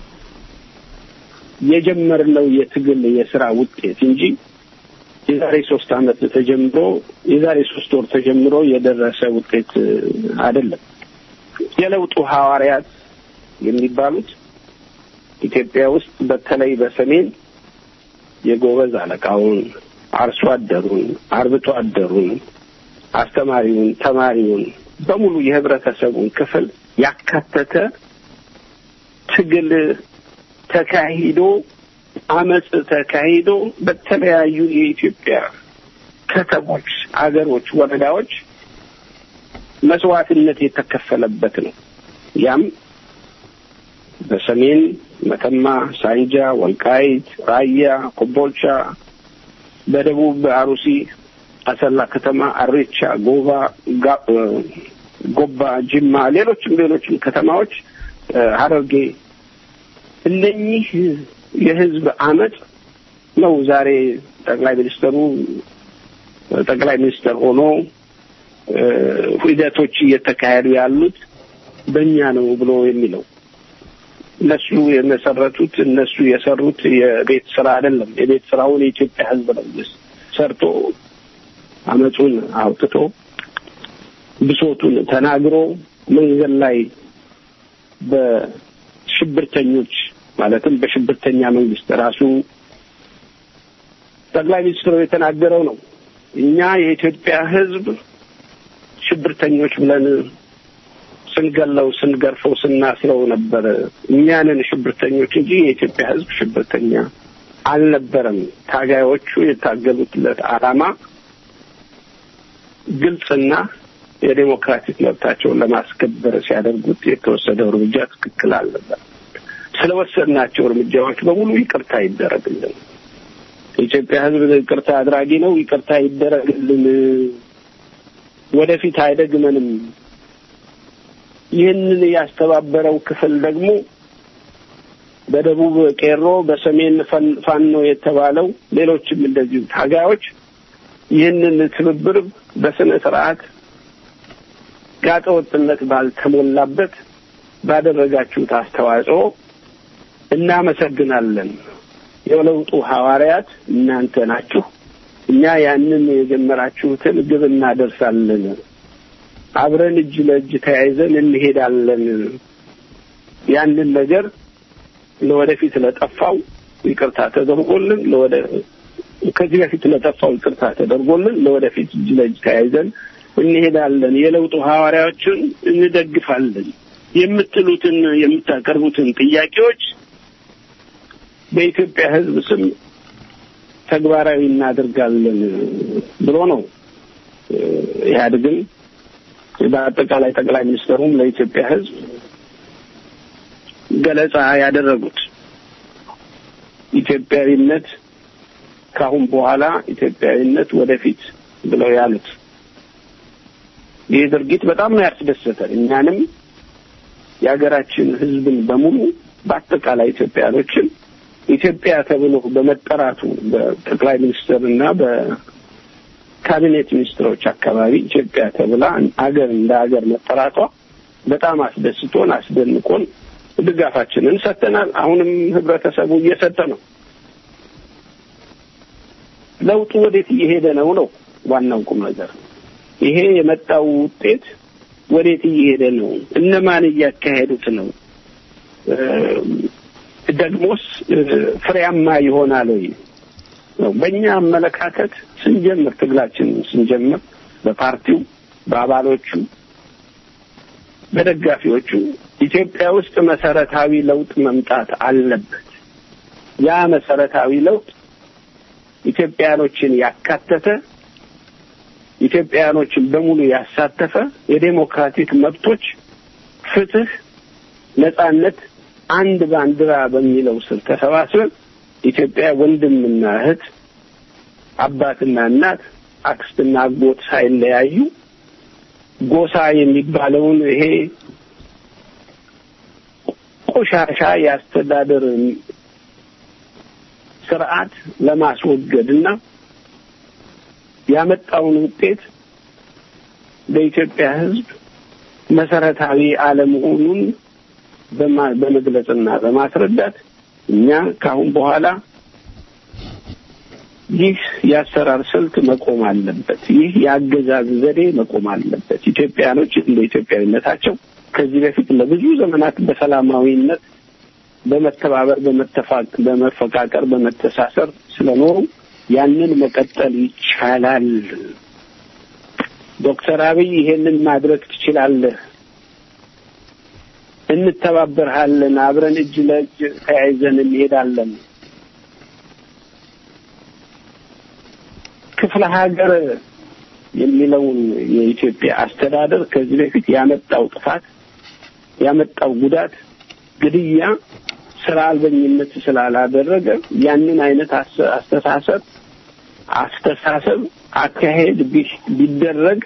የጀመርነው የትግል የስራ ውጤት እንጂ የዛሬ ሶስት ዓመት ተጀምሮ የዛሬ ሶስት ወር ተጀምሮ የደረሰ ውጤት አይደለም። የለውጡ ሐዋርያት የሚባሉት ኢትዮጵያ ውስጥ በተለይ በሰሜን የጎበዝ አለቃውን፣ አርሶ አደሩን፣ አርብቶ አደሩን፣ አስተማሪውን፣ ተማሪውን በሙሉ የህብረተሰቡን ክፍል ያካተተ ትግል ተካሂዶ አመፅ ተካሂዶ በተለያዩ የኢትዮጵያ ከተሞች፣ አገሮች፣ ወረዳዎች መስዋዕትነት የተከፈለበት ነው። ያም በሰሜን መተማ፣ ሳንጃ፣ ወልቃይት፣ ራያ፣ ኮምቦልቻ፣ በደቡብ በአሩሲ፣ አሰላ ከተማ፣ አሬቻ፣ ጎባ፣ ጎባ፣ ጅማ፣ ሌሎችም ሌሎችም ከተማዎች ሀረርጌ እነኚህ የህዝብ አመፅ ነው ዛሬ ጠቅላይ ሚኒስትሩ ጠቅላይ ሚኒስትር ሆኖ ሂደቶች እየተካሄዱ ያሉት በእኛ ነው ብሎ የሚለው እነሱ የመሰረቱት እነሱ የሰሩት የቤት ስራ አይደለም። የቤት ስራውን የኢትዮጵያ ህዝብ ነው ሰርቶ አመፁን አውጥቶ ብሶቱን ተናግሮ መንገድ ላይ በሽብርተኞች ማለትም በሽብርተኛ መንግስት ራሱ ጠቅላይ ሚኒስትሩ የተናገረው ነው። እኛ የኢትዮጵያ ህዝብ ሽብርተኞች ብለን ስንገለው፣ ስንገርፈው፣ ስናስረው ነበር። እኛንን ሽብርተኞች እንጂ የኢትዮጵያ ህዝብ ሽብርተኛ አልነበረም። ታጋዮቹ የታገሉትለት ዓላማ ግልጽና የዴሞክራቲክ መብታቸውን ለማስከበር ሲያደርጉት የተወሰደው እርምጃ ትክክል አልነበር። ስለወሰድናቸው እርምጃዎች በሙሉ ይቅርታ ይደረግልን። የኢትዮጵያ ህዝብ ይቅርታ አድራጊ ነው። ይቅርታ ይደረግልን። ወደፊት አይደግመንም። ይህንን ያስተባበረው ክፍል ደግሞ በደቡብ ቄሮ፣ በሰሜን ፋኖ የተባለው ሌሎችም እንደዚሁ ታጋዮች ይህንን ትብብር በስነ ስርዓት ጋጠ ወጥነት ባልተሞላበት ባደረጋችሁት አስተዋጽኦ እናመሰግናለን። የለውጡ ሐዋርያት እናንተ ናችሁ። እኛ ያንን የጀመራችሁትን ግብ እናደርሳለን። አብረን እጅ ለእጅ ተያይዘን እንሄዳለን። ያንን ነገር ለወደፊት ለጠፋው ይቅርታ ተደርጎልን ለወደ ከዚህ በፊት ለጠፋው ይቅርታ ተደርጎልን ለወደፊት እጅ ለእጅ ተያይዘን እንሄዳለን። የለውጡ ሐዋርያዎችን እንደግፋለን የምትሉትን የምታቀርቡትን ጥያቄዎች በኢትዮጵያ ሕዝብ ስም ተግባራዊ እናደርጋለን ብሎ ነው ኢህአዴግም በአጠቃላይ ጠቅላይ ሚኒስትሩም ለኢትዮጵያ ሕዝብ ገለጻ ያደረጉት ኢትዮጵያዊነት ካሁን በኋላ ኢትዮጵያዊነት ወደፊት ብለው ያሉት ይህ ድርጊት በጣም ነው ያስደሰተን። እኛንም የሀገራችን ህዝብን በሙሉ በአጠቃላይ ኢትዮጵያኖችን ኢትዮጵያ ተብሎ በመጠራቱ በጠቅላይ ሚኒስትር እና በካቢኔት ሚኒስትሮች አካባቢ ኢትዮጵያ ተብላ አገር እንደ ሀገር መጠራቷ በጣም አስደስቶን አስደንቆን ድጋፋችንን ሰጥተናል። አሁንም ህብረተሰቡ እየሰጠ ነው። ለውጡ ወዴት እየሄደ ነው ነው ዋናው ቁም ነገር። ይሄ የመጣው ውጤት ወዴት እየሄደ ነው? እነማን እያካሄዱት ነው? ደግሞስ ፍሬያማ ይሆናል ወይ ነው። በእኛ አመለካከት ስንጀምር ትግላችን ስንጀምር በፓርቲው በአባሎቹ በደጋፊዎቹ ኢትዮጵያ ውስጥ መሰረታዊ ለውጥ መምጣት አለበት። ያ መሰረታዊ ለውጥ ኢትዮጵያኖችን ያካተተ ኢትዮጵያኖችን በሙሉ ያሳተፈ የዴሞክራቲክ መብቶች፣ ፍትህ፣ ነጻነት አንድ ባንዲራ በሚለው ስር ተሰባስበን ኢትዮጵያ ወንድምና እህት፣ አባትና እናት፣ አክስትና አጎት ሳይለያዩ ጎሳ የሚባለውን ይሄ ቆሻሻ የአስተዳደር ስርዓት ለማስወገድና ያመጣውን ውጤት በኢትዮጵያ ሕዝብ መሰረታዊ አለመሆኑን በማ- በመግለጽና በማስረዳት እኛ ከአሁን በኋላ ይህ የአሰራር ስልት መቆም አለበት። ይህ የአገዛዝ ዘዴ መቆም አለበት። ኢትዮጵያኖች እንደ ኢትዮጵያዊነታቸው ከዚህ በፊት ለብዙ ዘመናት በሰላማዊነት በመተባበር በመተፋቅ በመፈቃቀር በመተሳሰር ስለኖሩ ያንን መቀጠል ይቻላል። ዶክተር አብይ ይሄንን ማድረግ ትችላለህ፣ እንተባበርሃለን፣ አብረን እጅ ለእጅ ተያይዘን እንሄዳለን። ክፍለ ሀገር የሚለውን የኢትዮጵያ አስተዳደር ከዚህ በፊት ያመጣው ጥፋት ያመጣው ጉዳት፣ ግድያ፣ ስራ አልበኝነት ስላላደረገ ያንን አይነት አስ- አስተሳሰብ አስተሳሰብ አካሄድ ቢ- ቢደረግ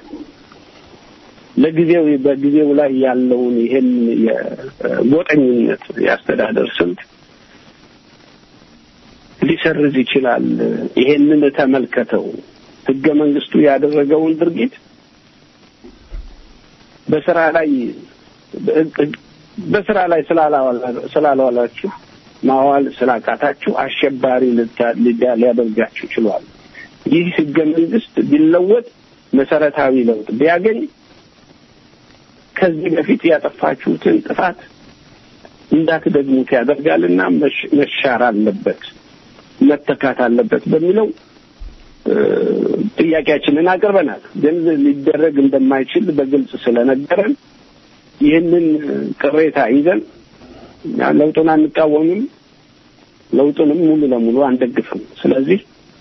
ለጊዜው በጊዜው ላይ ያለውን ይሄን የጎጠኝነት የአስተዳደር ስልት ሊሰርዝ ይችላል። ይሄንን ተመልከተው። ህገ መንግስቱ ያደረገውን ድርጊት በስራ ላይ በስራ ላይ ስላላዋላ- ስላላዋላችሁ ማዋል ስላቃታችሁ አሸባሪ ልታ- ሊዳ- ሊያደርጋችሁ ችሏል። ይህ ህገ መንግስት ቢለወጥ መሰረታዊ ለውጥ ቢያገኝ ከዚህ በፊት ያጠፋችሁትን ጥፋት እንዳትደግሙት ያደርጋልና መሽ- መሻር አለበት፣ መተካት አለበት በሚለው እ፣ ጥያቄያችንን አቅርበናል። ግን ሊደረግ እንደማይችል በግልጽ ስለነገረን ይህንን ቅሬታ ይዘን እኛ ለውጡን አንቃወምም፣ ለውጡንም ሙሉ ለሙሉ አንደግፍም። ስለዚህ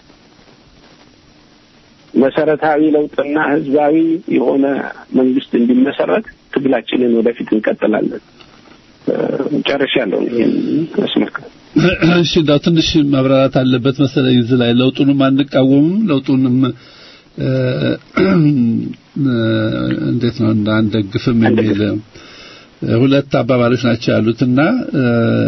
መሰረታዊ ለውጥና ህዝባዊ የሆነ መንግስት እንዲመሰረት ትግላችንን ወደፊት እንቀጥላለን። እ፣ ጨርሻለሁ። ይህን አስመልክቶ እሺ እንዳው ትንሽ መብራራት አለበት መሰለኝ እዚህ ላይ ለውጡንም አንቃወምም ለውጡንም እ፣ እንዴት ነው እንዳንደግፍም የሚል እ፣ ሁለት አባባሎች ናቸው ያሉትና እ፣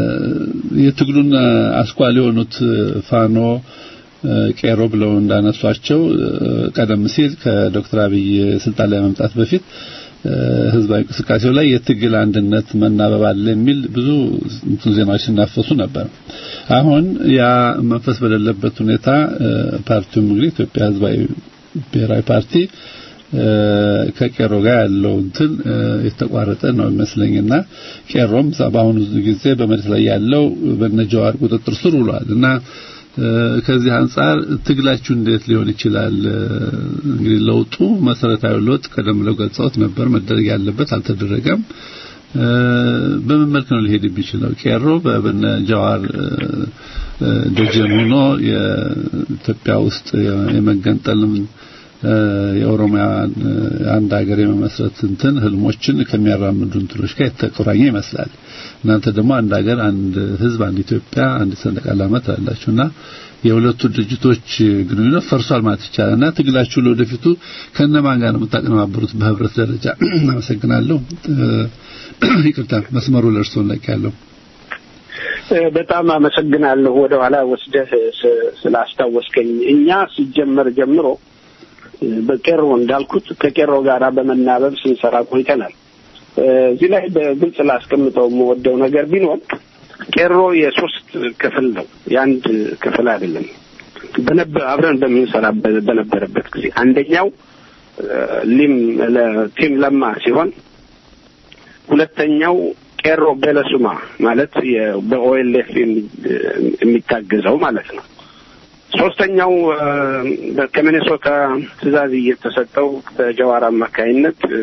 የትግሉን አስኳል የሆኑት ፋኖ እ፣ ቄሮ ብለው እንዳነሷቸው እ፣ ቀደም ሲል ከዶክተር አብይ ስልጣን ላይ መምጣት በፊት እ፣ ህዝባዊ እንቅስቃሴው ላይ የትግል አንድነት መናበብ አለ የሚል ብዙ እንትን ዜናዎች ሲናፈሱ ነበር። አሁን ያ መንፈስ በሌለበት ሁኔታ እ፣ ፓርቲውም እንግዲህ ኢትዮጵያ ህዝባዊ ብሔራዊ ፓርቲ እ፣ ከቄሮ ጋር ያለው እንትን እ፣ የተቋረጠ ነው ይመስለኝና ቄሮም በአሁኑ ጊዜ በመሬት ላይ ያለው በነጀዋር ቁጥጥር ስር ውሏል እና እ፣ ከዚህ አንጻር ትግላችሁ እንዴት ሊሆን ይችላል? እ፣ እንግዲህ ለውጡ መሰረታዊ ለውጥ ቀደም ብለው ገልጸውት ነበር፣ መደረግ ያለበት አልተደረገም። እ፣ በምን መልክ ነው ሊሄድ የሚችለው? ቄሮ በበነ ጀዋር እ፣ እ፣ ደጀን ሆኖ የኢትዮጵያ ውስጥ የመገንጠልም እ፣ የኦሮሚያ እ፣ አንድ ሀገር የመመስረት እንትን ህልሞችን ከሚያራምዱ እንትኖች ጋር የተቆራኘ ይመስላል። እናንተ ደግሞ አንድ ሀገር፣ አንድ ህዝብ፣ አንድ ኢትዮጵያ፣ አንድ ሰንደቅ ዓላማ ትላላችሁና የሁለቱ ድርጅቶች ግንኙነት ፈርሷል ማለት ይቻላል እና ትግላችሁ ለወደፊቱ ከነማን ጋር ነው የምታቀነባበሩት በህብረት ደረጃ? አመሰግናለሁ። እ፣ ይቅርታ መስመሩ ለእርስዎ ያለው እ፣ በጣም አመሰግናለሁ። ወደ ኋላ ወስደህ ስ- ስላስታወስከኝ እኛ ሲጀመር ጀምሮ እ፣ በቄሮ እንዳልኩት ከቄሮ ጋራ በመናበብ ስንሰራ ቆይተናል። እ፣ እዚህ ላይ በግልጽ ላስቀምጠው የምወደው ነገር ቢኖር ቄሮ የሶስት ክፍል ነው፣ የአንድ ክፍል አይደለም። በነበ- አብረን በምንሰራ በነበረበት ጊዜ አንደኛው እ፣ ሊም ለቲም ለማ ሲሆን ሁለተኛው ቄሮ በለሱማ ማለት የ- በኦኤልኤፍ የሚ- የሚታገዘው ማለት ነው። ሶስተኛው እ፣ ከሚኔሶታ ትዕዛዝ እየተሰጠው በጀዋር አማካይነት እ፣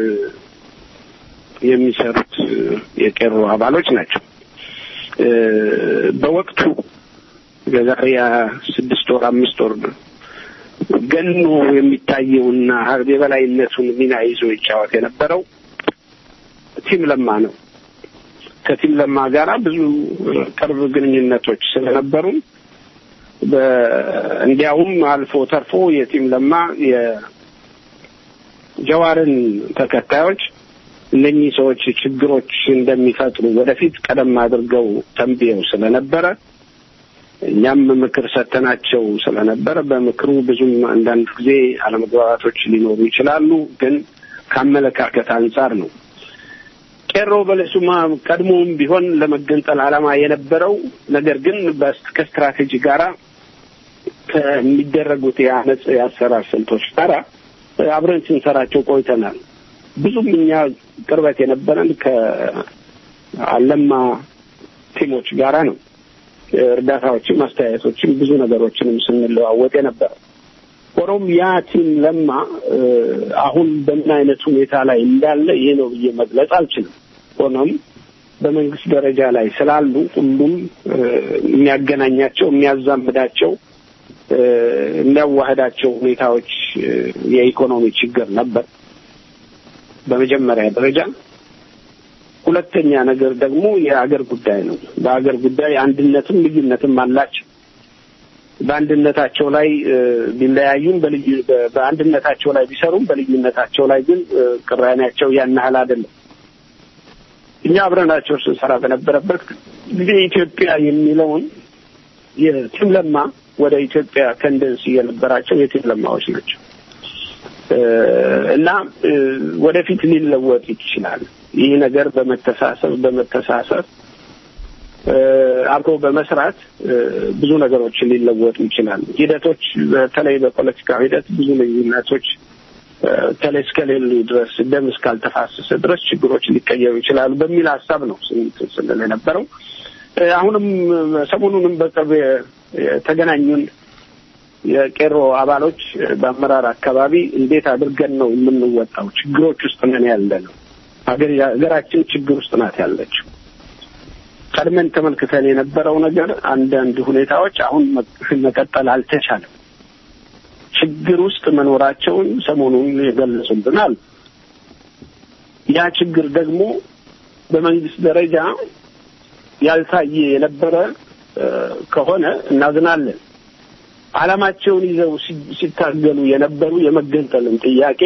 የሚሰሩት እ፣ የቄሮ አባሎች ናቸው። እ፣ በወቅቱ የዛሬ ስድስት ወር አምስት ወር ገኖ የሚታየውና የበላይነቱን ሚና ይዞ ይጫወት የነበረው ቲም ለማ ነው። ከቲም ለማ ጋራ ብዙ ቅርብ ግንኙነቶች ስለነበሩ በ- እንዲያውም አልፎ ተርፎ የቲም ለማ የጀዋርን ተከታዮች እነኚህ ሰዎች ችግሮች እንደሚፈጥሩ ወደፊት ቀደም አድርገው ተንብየው ስለነበረ እኛም ምክር ሰተናቸው ስለነበረ በምክሩ ብዙም አንዳንድ ጊዜ አለመግባባቶች ሊኖሩ ይችላሉ፣ ግን ከአመለካከት አንጻር ነው። ቄሮ በለሱማ ቀድሞውም ቢሆን ለመገንጠል ዓላማ የነበረው ነገር ግን በስ- ከስትራቴጂ ጋራ ከሚደረጉት የአመፅ የአሰራር ስልቶች ጋራ አብረን ስንሰራቸው ቆይተናል። ብዙም እኛ ቅርበት የነበረን ከአለማ ቲሞች ጋራ ነው። እርዳታዎችም፣ አስተያየቶችም ብዙ ነገሮችንም ስንለዋወጥ የነበረ ሆኖም ያ ቲም ለማ እ፣ አሁን በምን አይነት ሁኔታ ላይ እንዳለ ይሄ ነው ብዬ መግለጽ አልችልም። ሆኖም በመንግስት ደረጃ ላይ ስላሉ ሁሉም እ፣ የሚያገናኛቸው የሚያዛምዳቸው እ፣ የሚያዋህዳቸው ሁኔታዎች እ፣ የኢኮኖሚ ችግር ነበር በመጀመሪያ ደረጃ። ሁለተኛ ነገር ደግሞ የአገር ጉዳይ ነው። በአገር ጉዳይ አንድነትም ልዩነትም አላቸው። በአንድነታቸው ላይ እ፣ ቢለያዩም በልዩ በ- በአንድነታቸው ላይ ቢሰሩም በልዩነታቸው ላይ ግን እ፣ ቅራኔያቸው ያን ያህል አይደለም። እኛ አብረናቸው ስንሰራ በነበረበት ጊዜ ኢትዮጵያ የሚለውን የቲም ለማ ወደ ኢትዮጵያ ተንደንስ የነበራቸው የቲም ለማዎች ናቸው እ፣ እና እ፣ ወደፊት ሊለወጥ ይችላል። ይህ ነገር በመተሳሰብ በመተሳሰብ እ፣ አብሮ በመስራት እ፣ ብዙ ነገሮችን ሊለወጡ ይችላል። ሂደቶች በተለይ በፖለቲካ ሂደት ብዙ ልዩነቶች እ፣ ከላይ እስከሌሉ ድረስ ደም እስካልተፋሰሰ ድረስ ችግሮች ሊቀየሩ ይችላሉ በሚል ሀሳብ ነው ስንት ስንል የነበረው። እ፣ አሁንም ሰሞኑንም በቅርብ የ- የተገናኙን የቄሮ አባሎች እ፣ በአመራር አካባቢ እንዴት አድርገን ነው የምንወጣው? ችግሮች ውስጥ ነን ያለ ነው። ሀገር ሀገራችን ችግር ውስጥ ናት ያለችው። ቀድመን ተመልክተን የነበረው ነገር አንዳንድ ሁኔታዎች አሁን መ- መቀጠል አልተቻለም። ችግር ውስጥ መኖራቸውን ሰሞኑን የገለጹልናል። ያ ችግር ደግሞ በመንግስት ደረጃ ያልታየ የነበረ እ፣ ከሆነ እናዝናለን። ዓላማቸውን ይዘው ሲ- ሲታገሉ የነበሩ የመገንጠልን ጥያቄ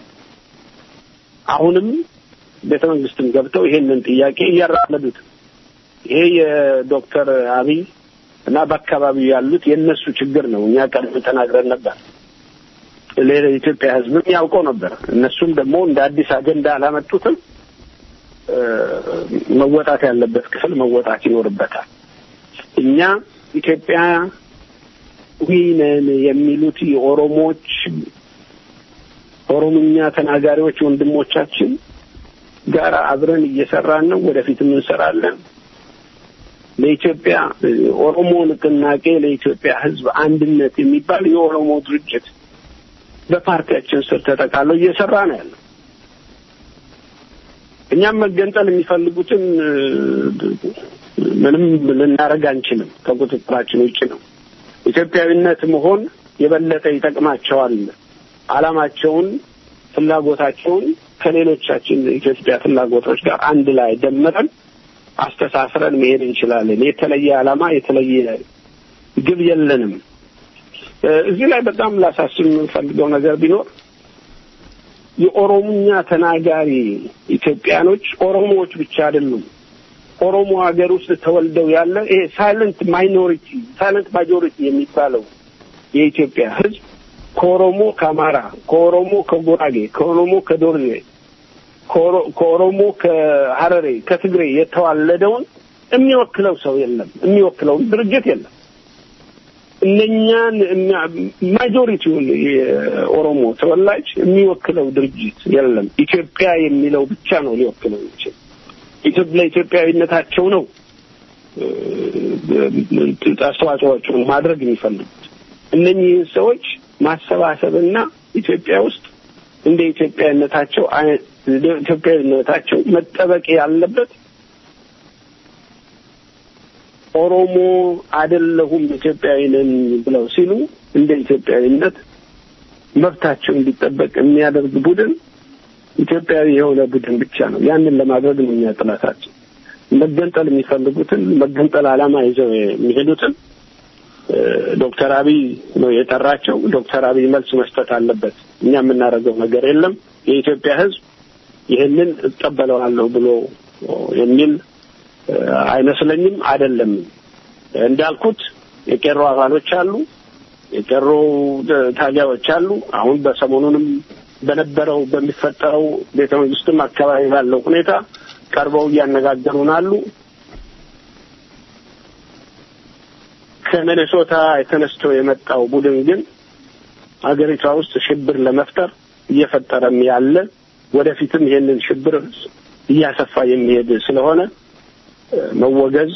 አሁንም ቤተ መንግስትም ገብተው ይሄንን ጥያቄ እያራመዱት ነው። ይሄ የዶክተር አብይ እና በአካባቢው ያሉት የእነሱ ችግር ነው። እኛ ቀድሞ ተናግረን ነበር። ሌላ የኢትዮጵያ ሕዝብም ያውቀው ነበር። እነሱም ደግሞ እንደ አዲስ አጀንዳ አላመጡትም። እ፣ መወጣት ያለበት ክፍል መወጣት ይኖርበታል። እኛ ኢትዮጵያ ነን የሚሉት የኦሮሞዎች ኦሮምኛ ተናጋሪዎች ወንድሞቻችን ጋር አብረን እየሰራን ነው። ወደፊትም እንሰራለን። ለኢትዮጵያ ኦሮሞ ንቅናቄ ለኢትዮጵያ ሕዝብ አንድነት የሚባል የኦሮሞ ድርጅት በፓርቲያችን ስር ተጠቃለው እየሰራ ነው ያለው። እኛም መገንጠል የሚፈልጉትን እ፣ ምንም ልናደርግ አንችልም። ከቁጥጥራችን ውጭ ነው። ኢትዮጵያዊነት መሆን የበለጠ ይጠቅማቸዋል። ዓላማቸውን፣ ፍላጎታቸውን ከሌሎቻችን ኢትዮጵያ ፍላጎቶች ጋር አንድ ላይ ደምረን አስተሳስረን መሄድ እንችላለን። የተለየ ዓላማ የተለየ ግብ የለንም። እ፣ እዚህ ላይ በጣም ላሳስብ የምንፈልገው ነገር ቢኖር የኦሮምኛ ተናጋሪ ኢትዮጵያኖች ኦሮሞዎች ብቻ አይደሉም። ኦሮሞ ሀገር ውስጥ ተወልደው ያለ ይሄ ሳይለንት ማይኖሪቲ ሳይለንት ማጆሪቲ የሚባለው የኢትዮጵያ ሕዝብ ከኦሮሞ ከአማራ፣ ከኦሮሞ ከጉራጌ፣ ከኦሮሞ ከዶርዜ፣ ከኦሮ- ከኦሮሞ ከሀረሬ፣ ከትግሬ የተዋለደውን የሚወክለው ሰው የለም። የሚወክለውን ድርጅት የለም። እነኛን ማጆሪቲውን የኦሮሞ ተወላጅ የሚወክለው ድርጅት የለም። ኢትዮጵያ የሚለው ብቻ ነው ሊወክለው ይችል ኢትዮጵያ ለኢትዮጵያዊነታቸው ነው እ፣ አስተዋጽኦቸውን ማድረግ የሚፈልጉት እነኚህን ሰዎች ማሰባሰብና ኢትዮጵያ ውስጥ እንደ ኢትዮጵያዊነታቸው አይ- እንደ ኢትዮጵያዊነታቸው መጠበቅ ያለበት ኦሮሞ አይደለሁም ኢትዮጵያዊ ነን ብለው ሲሉ እንደ ኢትዮጵያዊነት መብታቸው እንዲጠበቅ የሚያደርግ ቡድን ኢትዮጵያዊ የሆነ ቡድን ብቻ ነው። ያንን ለማድረግ ነው እኛ ጥናታችን። መገንጠል የሚፈልጉትን መገንጠል ዓላማ ይዘው የሚሄዱትን እ፣ ዶክተር አብይ ነው የጠራቸው። ዶክተር አብይ መልስ መስጠት አለበት። እኛ የምናደርገው ነገር የለም። የኢትዮጵያ ሕዝብ ይህንን እቀበለዋለሁ ብሎ የሚል እ፣ አይመስለኝም። አይደለም እንዳልኩት የቄሮ አባሎች አሉ፣ የቄሮ ታጋዮች አሉ። አሁን በሰሞኑንም በነበረው በሚፈጠረው ቤተ መንግስትም አካባቢ ባለው ሁኔታ ቀርበው እያነጋገሩን አሉ። ከሚኔሶታ ተነስቶ የመጣው ቡድን ግን ሀገሪቷ ውስጥ ሽብር ለመፍጠር እየፈጠረም ያለ ወደፊትም ይሄንን ሽብር እያሰፋ የሚሄድ ስለሆነ መወገዝ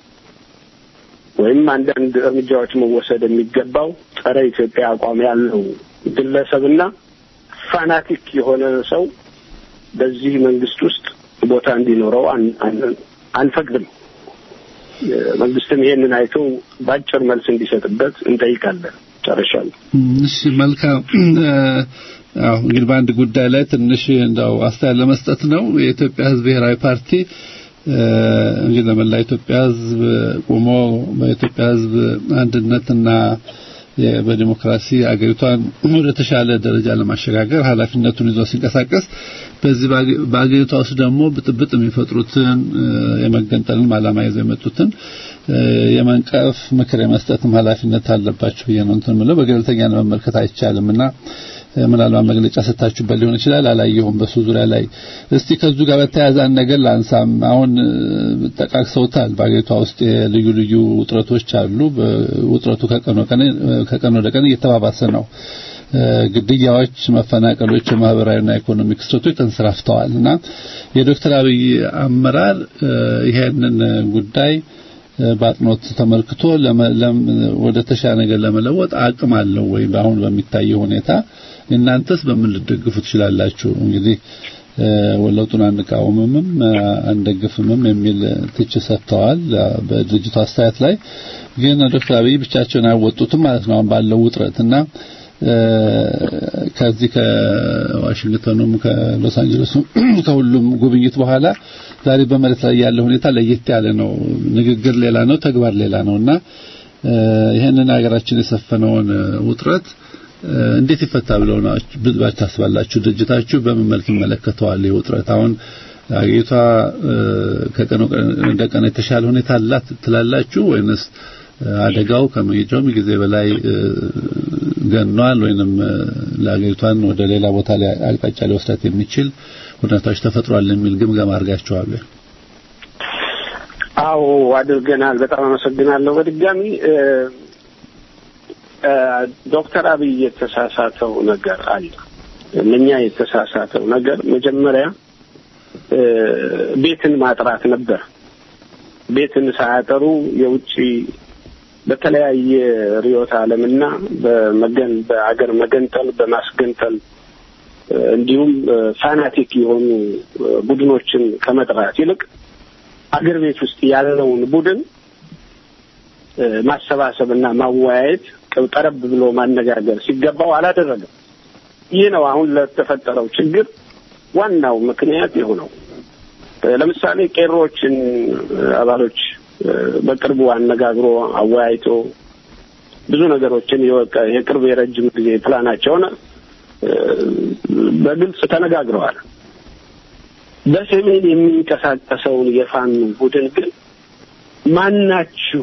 ወይም አንዳንድ እርምጃዎች መወሰድ የሚገባው ጸረ ኢትዮጵያ አቋም ያለው ግለሰብና ፋናቲክ የሆነ ሰው በዚህ መንግስት ውስጥ ቦታ እንዲኖረው አንፈቅድም። መንግስትም ይሄንን አይቶ በአጭር መልስ እንዲሰጥበት እንጠይቃለን። ጨርሻለሁ። እሺ፣ መልካም። አዎ እንግዲህ በአንድ ጉዳይ ላይ ትንሽ እንደው አስተያየት ለመስጠት ነው። የኢትዮጵያ ሕዝብ ብሔራዊ ፓርቲ እንግዲህ ለመላ ኢትዮጵያ ሕዝብ ቆሞ በኢትዮጵያ ሕዝብ አንድነትና በዲሞክራሲ አገሪቷን ወደ ተሻለ ደረጃ ለማሸጋገር ኃላፊነቱን ይዞ ሲንቀሳቀስ በዚህ በአገሪቷ ውስጥ ደግሞ ብጥብጥ የሚፈጥሩትን የመገንጠልን ዓላማ ይዘው የመጡትን የመንቀፍ ምክር የመስጠትም ኃላፊነት አለባቸው ብዬ ነው እንትን የምለው። በገለልተኛ መመልከት አይቻልምና ምናልባት መግለጫ ሰጥታችሁበት ሊሆን ይችላል። አላየሁም በሱ ዙሪያ ላይ። እስቲ ከዙ ጋር በተያያዘ አንድ ነገር ላንሳም። አሁን ጠቃቅሰውታል። በአገሪቷ ውስጥ የልዩ ልዩ ውጥረቶች አሉ። ውጥረቱ ከቀን ወደ ቀን እየተባባሰ ነው። ግድያዎች፣ መፈናቀሎች፣ የማህበራዊና ኢኮኖሚ ክስተቶች ተንሰራፍተዋል እና የዶክተር አብይ አመራር ይሄንን ጉዳይ በአጥኖት ተመልክቶ ወደ ተሻለ ነገር ለመለወጥ አቅም አለው ወይ? በአሁን በሚታየው ሁኔታ እናንተስ በምን ልትደግፉ ትችላላችሁ? እንግዲህ ወለውጡን አንቃወምምም አንደግፍምም የሚል ትችት ሰጥተዋል። በድርጅቱ አስተያየት ላይ ግን ዶክተር አብይ ብቻቸውን አይወጡትም ማለት ነው አሁን ባለው ውጥረት እና ከዚህ ከዋሽንግተኑም ከሎስ አንጀለሱም ከሁሉም ጉብኝት በኋላ ዛሬ በመሬት ላይ ያለ ሁኔታ ለየት ያለ ነው። ንግግር ሌላ ነው፣ ተግባር ሌላ ነውና ይህንን ሀገራችን የሰፈነውን ውጥረት እንዴት ይፈታ ብለው ብላችሁ ታስባላችሁ? ድርጅታችሁ በምን መልክ ይመለከተዋል? ይህ ውጥረት አሁን አገሪቷ ከቀን ወደ ቀን የተሻለ ሁኔታ አላት ትላላችሁ ወይንስ አደጋው ከመሄጃውም ጊዜ በላይ ገኗል ወይንም ለአገሪቷን ወደ ሌላ ቦታ ላይ አቅጣጫ ሊወስዳት የሚችል ሁኔታዎች ተፈጥሯል የሚል ግምገማ አድርጋችኋል? አዎ አድርገናል። በጣም አመሰግናለሁ። በድጋሚ ዶክተር አብይ የተሳሳተው ነገር አለ። እነኛ የተሳሳተው ነገር መጀመሪያ ቤትን ማጥራት ነበር። ቤትን ሳያጠሩ የውጭ በተለያየ ርዕዮተ ዓለምና በመገን በአገር መገንጠል በማስገንጠል እንዲሁም ፋናቲክ የሆኑ ቡድኖችን ከመጥራት ይልቅ አገር ቤት ውስጥ ያለውን ቡድን ማሰባሰብና ማወያየት ቀረብ ብሎ ማነጋገር ሲገባው አላደረገም። ይህ ነው አሁን ለተፈጠረው ችግር ዋናው ምክንያት የሆነው። ለምሳሌ ቄሮችን አባሎች በቅርቡ አነጋግሮ አወያይቶ ብዙ ነገሮችን የቅርብ የረጅም ጊዜ ፕላናቸውን በግልጽ ተነጋግረዋል። በሰሜን የሚንቀሳቀሰውን የፋኖ ቡድን ግን ማናችሁ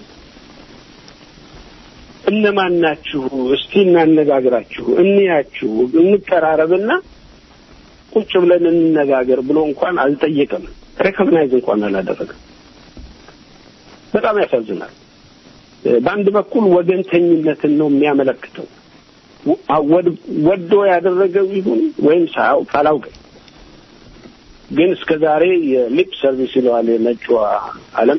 እነማን ናችሁ? እስቲ እናነጋግራችሁ፣ እንያችሁ፣ እንቀራረብና ቁጭ ብለን እንነጋገር ብሎ እንኳን አልጠየቀም። ሬኮግናይዝ እንኳን አላደረገም። በጣም ያሳዝናል። በአንድ በኩል ወገንተኝነትን ነው የሚያመለክተው። ወዶ ያደረገው ይሁን ወይም ሳያውቅ አላውቅም፣ ግን እስከ ዛሬ የሊፕ ሰርቪስ ይለዋል የነጩ ዓለም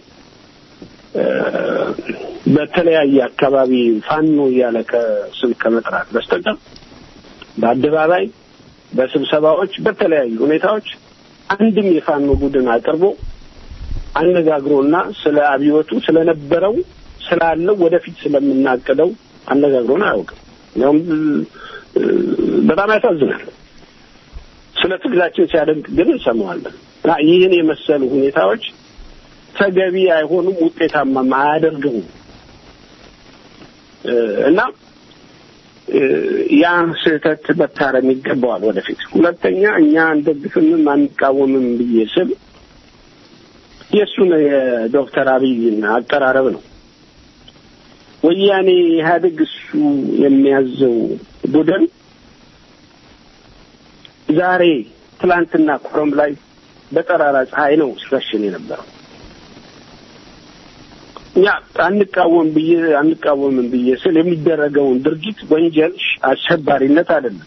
በተለያየ አካባቢ ፋኖ እያለ ከስም ከመጥራት በስተቀር በአደባባይ በስብሰባዎች በተለያዩ ሁኔታዎች አንድም የፋኖ ቡድን አቅርቦ አነጋግሮና ስለ አብዮቱ ስለነበረው ስላለው ወደፊት ስለምናቅደው አነጋግሮን አያውቅም። ያውም በጣም ያሳዝናል። ስለ ትግላችን ሲያደንቅ ግን እንሰማዋለን። እና ይህን የመሰሉ ሁኔታዎች ተገቢ አይሆኑም፣ ውጤታማም አያደርገውም እና ያ ስህተት መታረም ይገባዋል ወደፊት። ሁለተኛ እኛ አንደግፍምም አንቃወምም ብዬ ስል የእሱን የዶክተር አብይን አቀራረብ ነው። ወያኔ ኢህአዴግ እሱ የሚያዘው ቡድን ዛሬ ትላንትና ኮረም ላይ በጠራራ ፀሐይ ነው ሲረሽን የነበረው። እኛ አንቃወም ብዬ አንቃወምም ብዬ ስል የሚደረገውን ድርጊት ወንጀል፣ አሸባሪነት አይደለም።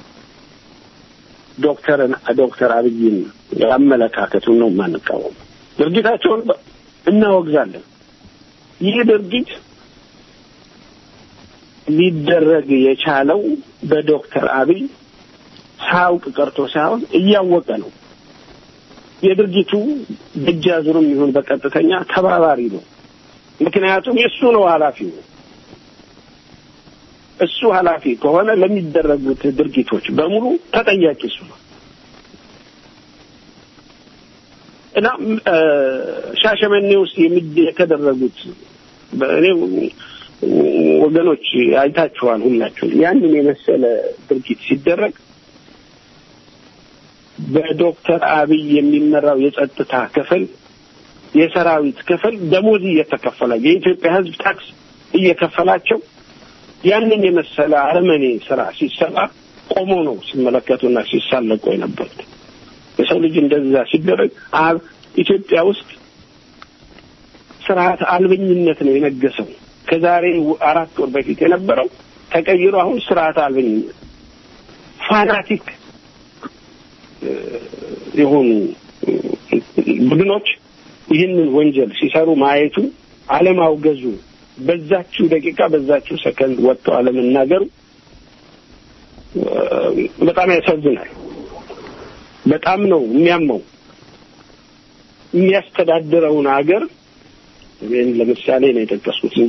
ዶክተርን ዶክተር አብይን አመለካከቱን ነው የማንቃወም። ድርጊታቸውን እናወግዛለን። ይህ ድርጊት ሊደረግ የቻለው በዶክተር አብይ ሳያውቅ ቀርቶ ሳይሆን እያወቀ ነው። የድርጊቱ በእጃዙርም ይሁን በቀጥተኛ ተባባሪ ነው። ምክንያቱም የእሱ ነው ኃላፊው። እሱ ኃላፊ ከሆነ ለሚደረጉት ድርጊቶች በሙሉ ተጠያቂ እሱ ነው እና ሻሸመኔ ውስጥ የተደረጉት እኔ ወገኖች አይታችኋል ሁላችሁ ያንን የመሰለ ድርጊት ሲደረግ በዶክተር አብይ የሚመራው የጸጥታ ክፍል የሰራዊት ክፍል ደሞዝ እየተከፈለ የኢትዮጵያ ሕዝብ ታክስ እየከፈላቸው ያንን የመሰለ አረመኔ ስራ ሲሰራ ቆሞ ነው ሲመለከቱና ሲሳለቁ የነበሩት። የሰው ልጅ እንደዛ ሲደረግ አብ ኢትዮጵያ ውስጥ ስርዓት አልበኝነት ነው የነገሰው። ከዛሬ አራት ወር በፊት የነበረው ተቀይሮ አሁን ስርዓት አልበኝነት ፋናቲክ የሆኑ ቡድኖች ይህንን ወንጀል ሲሰሩ ማየቱ አለማውገዙ በዛችው ደቂቃ በዛችው ሰከንድ ወጥቶ አለመናገሩ በጣም ያሳዝናል። በጣም ነው የሚያመው። የሚያስተዳድረውን ሀገር ይህን ለምሳሌ ነው የጠቀስኩት እንጂ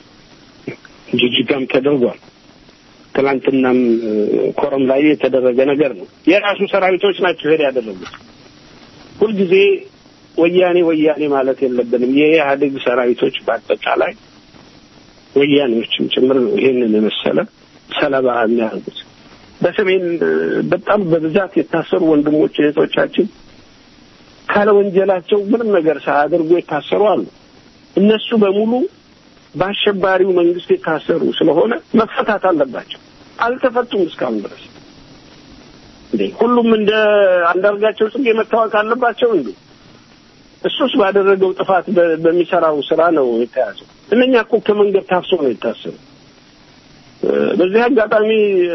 ጅጅጋም ተደርጓል። ትናንትናም ኮረም ላይ የተደረገ ነገር ነው። የራሱ ሰራዊቶች ናቸው ሄድ ያደረጉት። ሁልጊዜ ወያኔ ወያኔ ማለት የለብንም። የኢህአዴግ ሰራዊቶች በአጠቃላይ ወያኔዎችም ጭምር ነው ይህንን የመሰለ ሰለባ የሚያደርጉት። በሰሜን በጣም በብዛት የታሰሩ ወንድሞች እህቶቻችን ካለ ወንጀላቸው ምንም ነገር ሳያደርጉ የታሰሩ አሉ። እነሱ በሙሉ በአሸባሪው መንግስት የታሰሩ ስለሆነ መፈታት አለባቸው። አልተፈቱም እስካሁን ድረስ። እንዴ ሁሉም እንደ አንዳርጋቸው ጽጌ መታወቅ አለባቸው እንዴ? እሱስ ባደረገው ጥፋት በሚሰራው ስራ ነው የተያዘው። እነኛ እኮ ከመንገድ ታፍሶ ነው የታሰሩ። በዚህ አጋጣሚ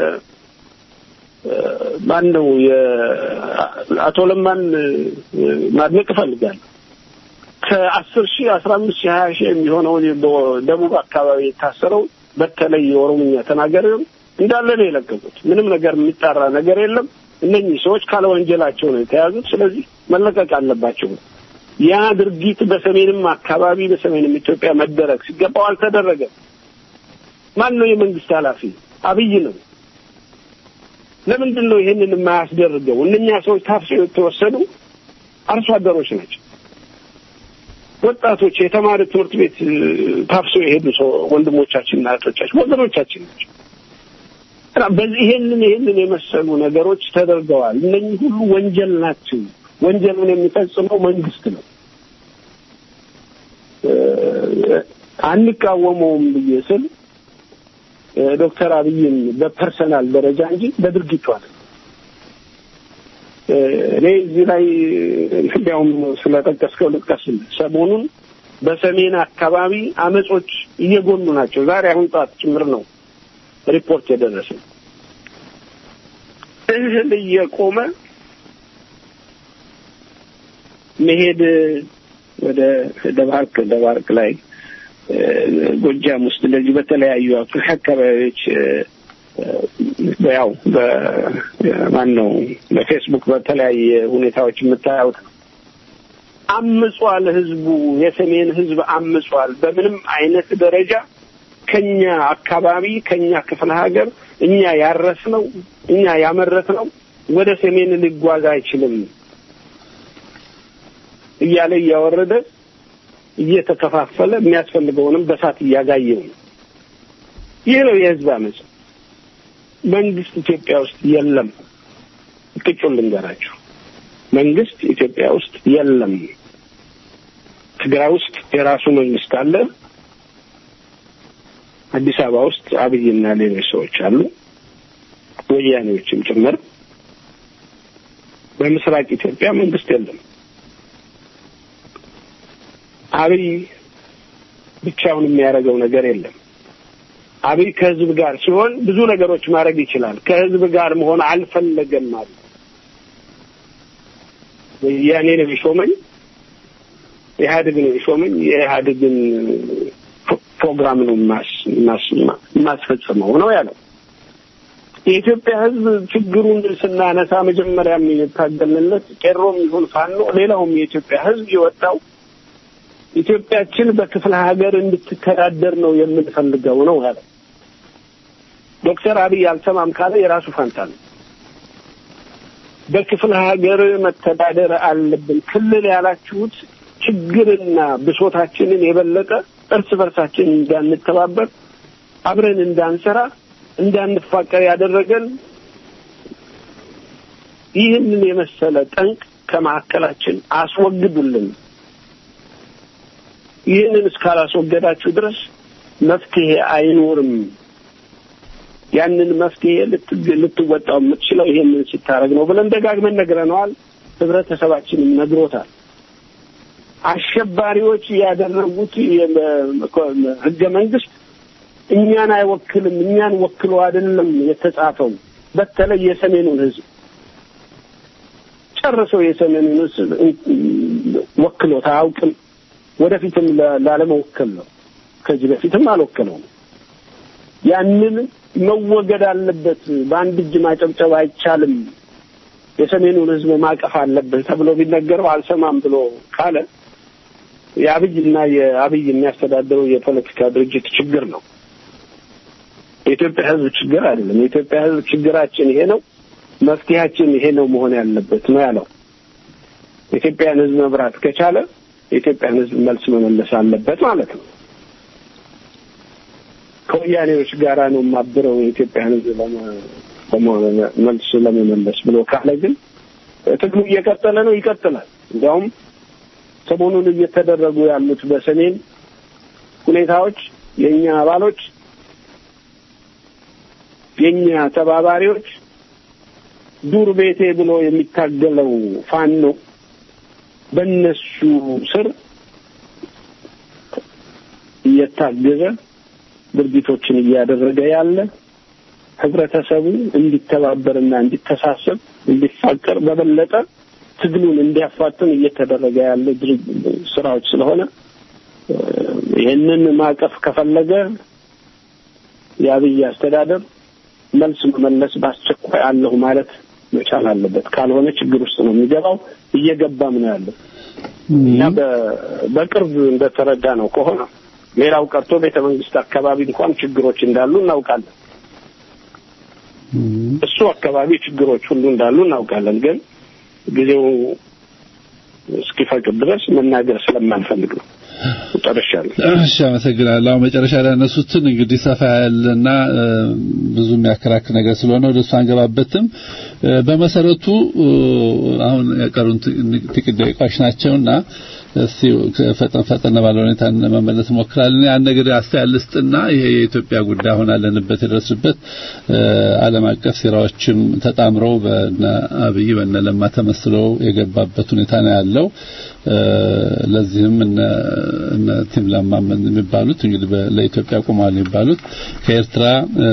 ማን ነው አቶ ለማን ማድነቅ እፈልጋለሁ። ከአስር ሺህ አስራ አምስት ሺህ ሀያ ሺህ የሚሆነውን ደቡብ አካባቢ የታሰረው በተለይ የኦሮምኛ ተናጋሪውን እንዳለ ነው የለቀቁት። ምንም ነገር የሚጣራ ነገር የለም። እነኚህ ሰዎች ካለ ወንጀላቸው ነው የተያዙት። ስለዚህ መለቀቅ አለባቸው። ያ ድርጊት በሰሜንም አካባቢ በሰሜንም ኢትዮጵያ መደረግ ሲገባው አልተደረገም። ማን ነው የመንግስት ኃላፊ? አብይ ነው። ለምንድን ነው ይሄንን የማያስደርገው? እነኛ ሰዎች ታፍሰው የተወሰዱ አርሶ አደሮች ናቸው። ወጣቶች የተማሪ ትምህርት ቤት ታፍሰው የሄዱ ሰው ወንድሞቻችንና እህቶቻችን ወገኖቻችን ናቸው። በዚህ ይሄንን ይሄንን የመሰሉ ነገሮች ተደርገዋል። እነኚህ ሁሉ ወንጀል ናቸው። ወንጀሉን የሚፈጽመው መንግስት ነው። አንቃወመውም ብዬ ስል ዶክተር አብይን በፐርሰናል ደረጃ እንጂ በድርጊቱ አለ። እኔ እዚህ ላይ እንዲያውም ስለጠቀስከው ልጥቀስ። ሰሞኑን በሰሜን አካባቢ አመጾች እየጎሉ ናቸው። ዛሬ አሁን ጠዋት ጭምር ነው ሪፖርት የደረሰ እህል እየቆመ መሄድ ወደ ደባርቅ ደባርቅ ላይ ጎጃም ውስጥ እንደዚህ በተለያዩ አካባቢዎች ያው በማን ነው በፌስቡክ በተለያየ ሁኔታዎች የምታዩት ነው። አምጿል። ህዝቡ የሰሜን ህዝብ አምጿል። በምንም አይነት ደረጃ ከኛ አካባቢ ከኛ ክፍለ ሀገር እኛ ያረስነው እኛ ያመረትነው ወደ ሰሜን ሊጓዝ አይችልም እያለ እያወረደ እየተከፋፈለ የሚያስፈልገውንም በሳት እያጋየው ነው። ይህ ነው የህዝብ አመፅ። መንግስት ኢትዮጵያ ውስጥ የለም። ቅጩን ልንገራችሁ፣ መንግስት ኢትዮጵያ ውስጥ የለም። ትግራይ ውስጥ የራሱ መንግስት አለ። አዲስ አበባ ውስጥ አብይና ሌሎች ሰዎች አሉ፣ ወያኔዎችም ጭምር። በምስራቅ ኢትዮጵያ መንግስት የለም። አብይ ብቻውን የሚያደርገው ነገር የለም። አብይ ከህዝብ ጋር ሲሆን ብዙ ነገሮች ማድረግ ይችላል። ከህዝብ ጋር መሆን አልፈለገም ማለት ወያኔ ነው የሾመኝ፣ ኢህአዴግ ነው የሾመኝ፣ የኢህአዴግን ፕሮግራም ነው የማስፈጽመው ነው ያለው። የኢትዮጵያ ህዝብ ችግሩን ስናነሳ መጀመሪያም የታገልንለት ቄሮም ይሁን ፋኖ፣ ሌላውም የኢትዮጵያ ህዝብ የወጣው ኢትዮጵያችን በክፍለ ሀገር እንድትተዳደር ነው የምንፈልገው ነው ያለው። ዶክተር አብይ አልሰማም ካለ የራሱ ፋንታ ነው። በክፍለ ሀገር መተዳደር አለብን። ክልል ያላችሁት ችግርና ብሶታችንን የበለጠ እርስ በርሳችን እንዳንተባበር አብረን እንዳንሰራ እንዳንፋቀር ያደረገን ይህንን የመሰለ ጠንቅ ከማዕከላችን አስወግዱልን። ይህንን እስካላስወገዳችሁ ድረስ መፍትሄ አይኖርም። ያንን መፍትሄ ልትወጣው የምትችለው ይሄንን ሲታረግ ነው ብለን ደጋግመን ነግረነዋል። ህብረተሰባችንም ነግሮታል። አሸባሪዎች ያደረጉት ህገ መንግስት እኛን አይወክልም፣ እኛን ወክሎ አይደለም የተጻፈው። በተለይ የሰሜኑን ህዝብ ጨርሰው የሰሜኑን ህዝብ ወክሎት አያውቅም። ወደፊትም ላለመወከል ነው። ከዚህ በፊትም አልወከለውም። ያንን መወገድ አለበት። በአንድ እጅ ማጨብጨብ አይቻልም። የሰሜኑን ህዝብ ማቀፍ አለብህ ተብሎ ቢነገረው አልሰማም ብሎ ካለ የአብይና የአብይ የሚያስተዳድረው የፖለቲካ ድርጅት ችግር ነው። የኢትዮጵያ ህዝብ ችግር አይደለም። የኢትዮጵያ ህዝብ ችግራችን ይሄ ነው፣ መፍትሄያችን ይሄ ነው መሆን ያለበት ነው ያለው። የኢትዮጵያን ህዝብ መብራት ከቻለ የኢትዮጵያን ህዝብ መልስ መመለስ አለበት ማለት ነው። ከወያኔዎች ጋራ ነው የማብረው የኢትዮጵያን ህዝብ መልስ ለመመለስ ብሎ ካለ ግን ትግሉ እየቀጠለ ነው፣ ይቀጥላል። እንዲያውም ሰሞኑን እየተደረጉ ያሉት በሰሜን ሁኔታዎች የእኛ አባሎች የእኛ ተባባሪዎች ዱር ቤቴ ብሎ የሚታገለው ፋኖ በእነሱ ስር እየታገዘ ድርጊቶችን እያደረገ ያለ ህብረተሰቡ እንዲተባበርና እንዲተሳሰብ እንዲፋቀር በበለጠ ትግሉን እንዲያፋጥን እየተደረገ ያለ ስራዎች ስለሆነ ይህንን ማቀፍ ከፈለገ የአብይ አስተዳደር መልስ መመለስ በአስቸኳይ አለሁ ማለት መቻል አለበት። ካልሆነ ችግር ውስጥ ነው የሚገባው። እየገባም ነው ያለው እና በቅርብ እንደተረዳ ነው ከሆነ ሌላው ቀርቶ ቤተ መንግስት አካባቢ እንኳን ችግሮች እንዳሉ እናውቃለን። እሱ አካባቢ ችግሮች ሁሉ እንዳሉ እናውቃለን። ግን ጊዜው እስኪፈቅድ ድረስ መናገር ስለማንፈልግ ነው። ጨርሻለሁ። እሺ፣ አመሰግናለሁ። አሁን መጨረሻ ላይ ያነሱትን እንግዲህ ሰፋ ያለና ብዙ የሚያከራክር ነገር ስለሆነ ወደ እሱ አንገባበትም። በመሰረቱ አሁን የቀሩን ጥቂት ደቂቃዎች ናቸውና እስቲ ፈጠን ፈጠን ባለ ሁኔታ መመለስ እንሞክራለን። ያን ነገር አስተያየት ልስጥና ይሄ የኢትዮጵያ ጉዳይ አሁን አለንበት የደረስበት ዓለም አቀፍ ሴራዎችም ተጣምረው በነ አብይ በነ ለማ ተመስለው የገባበት ሁኔታ ነው ያለው። ለዚህም እነ እነ ቲም ለማ የሚባሉት እንግዲህ ለኢትዮጵያ ቆመዋል የሚባሉት ከኤርትራ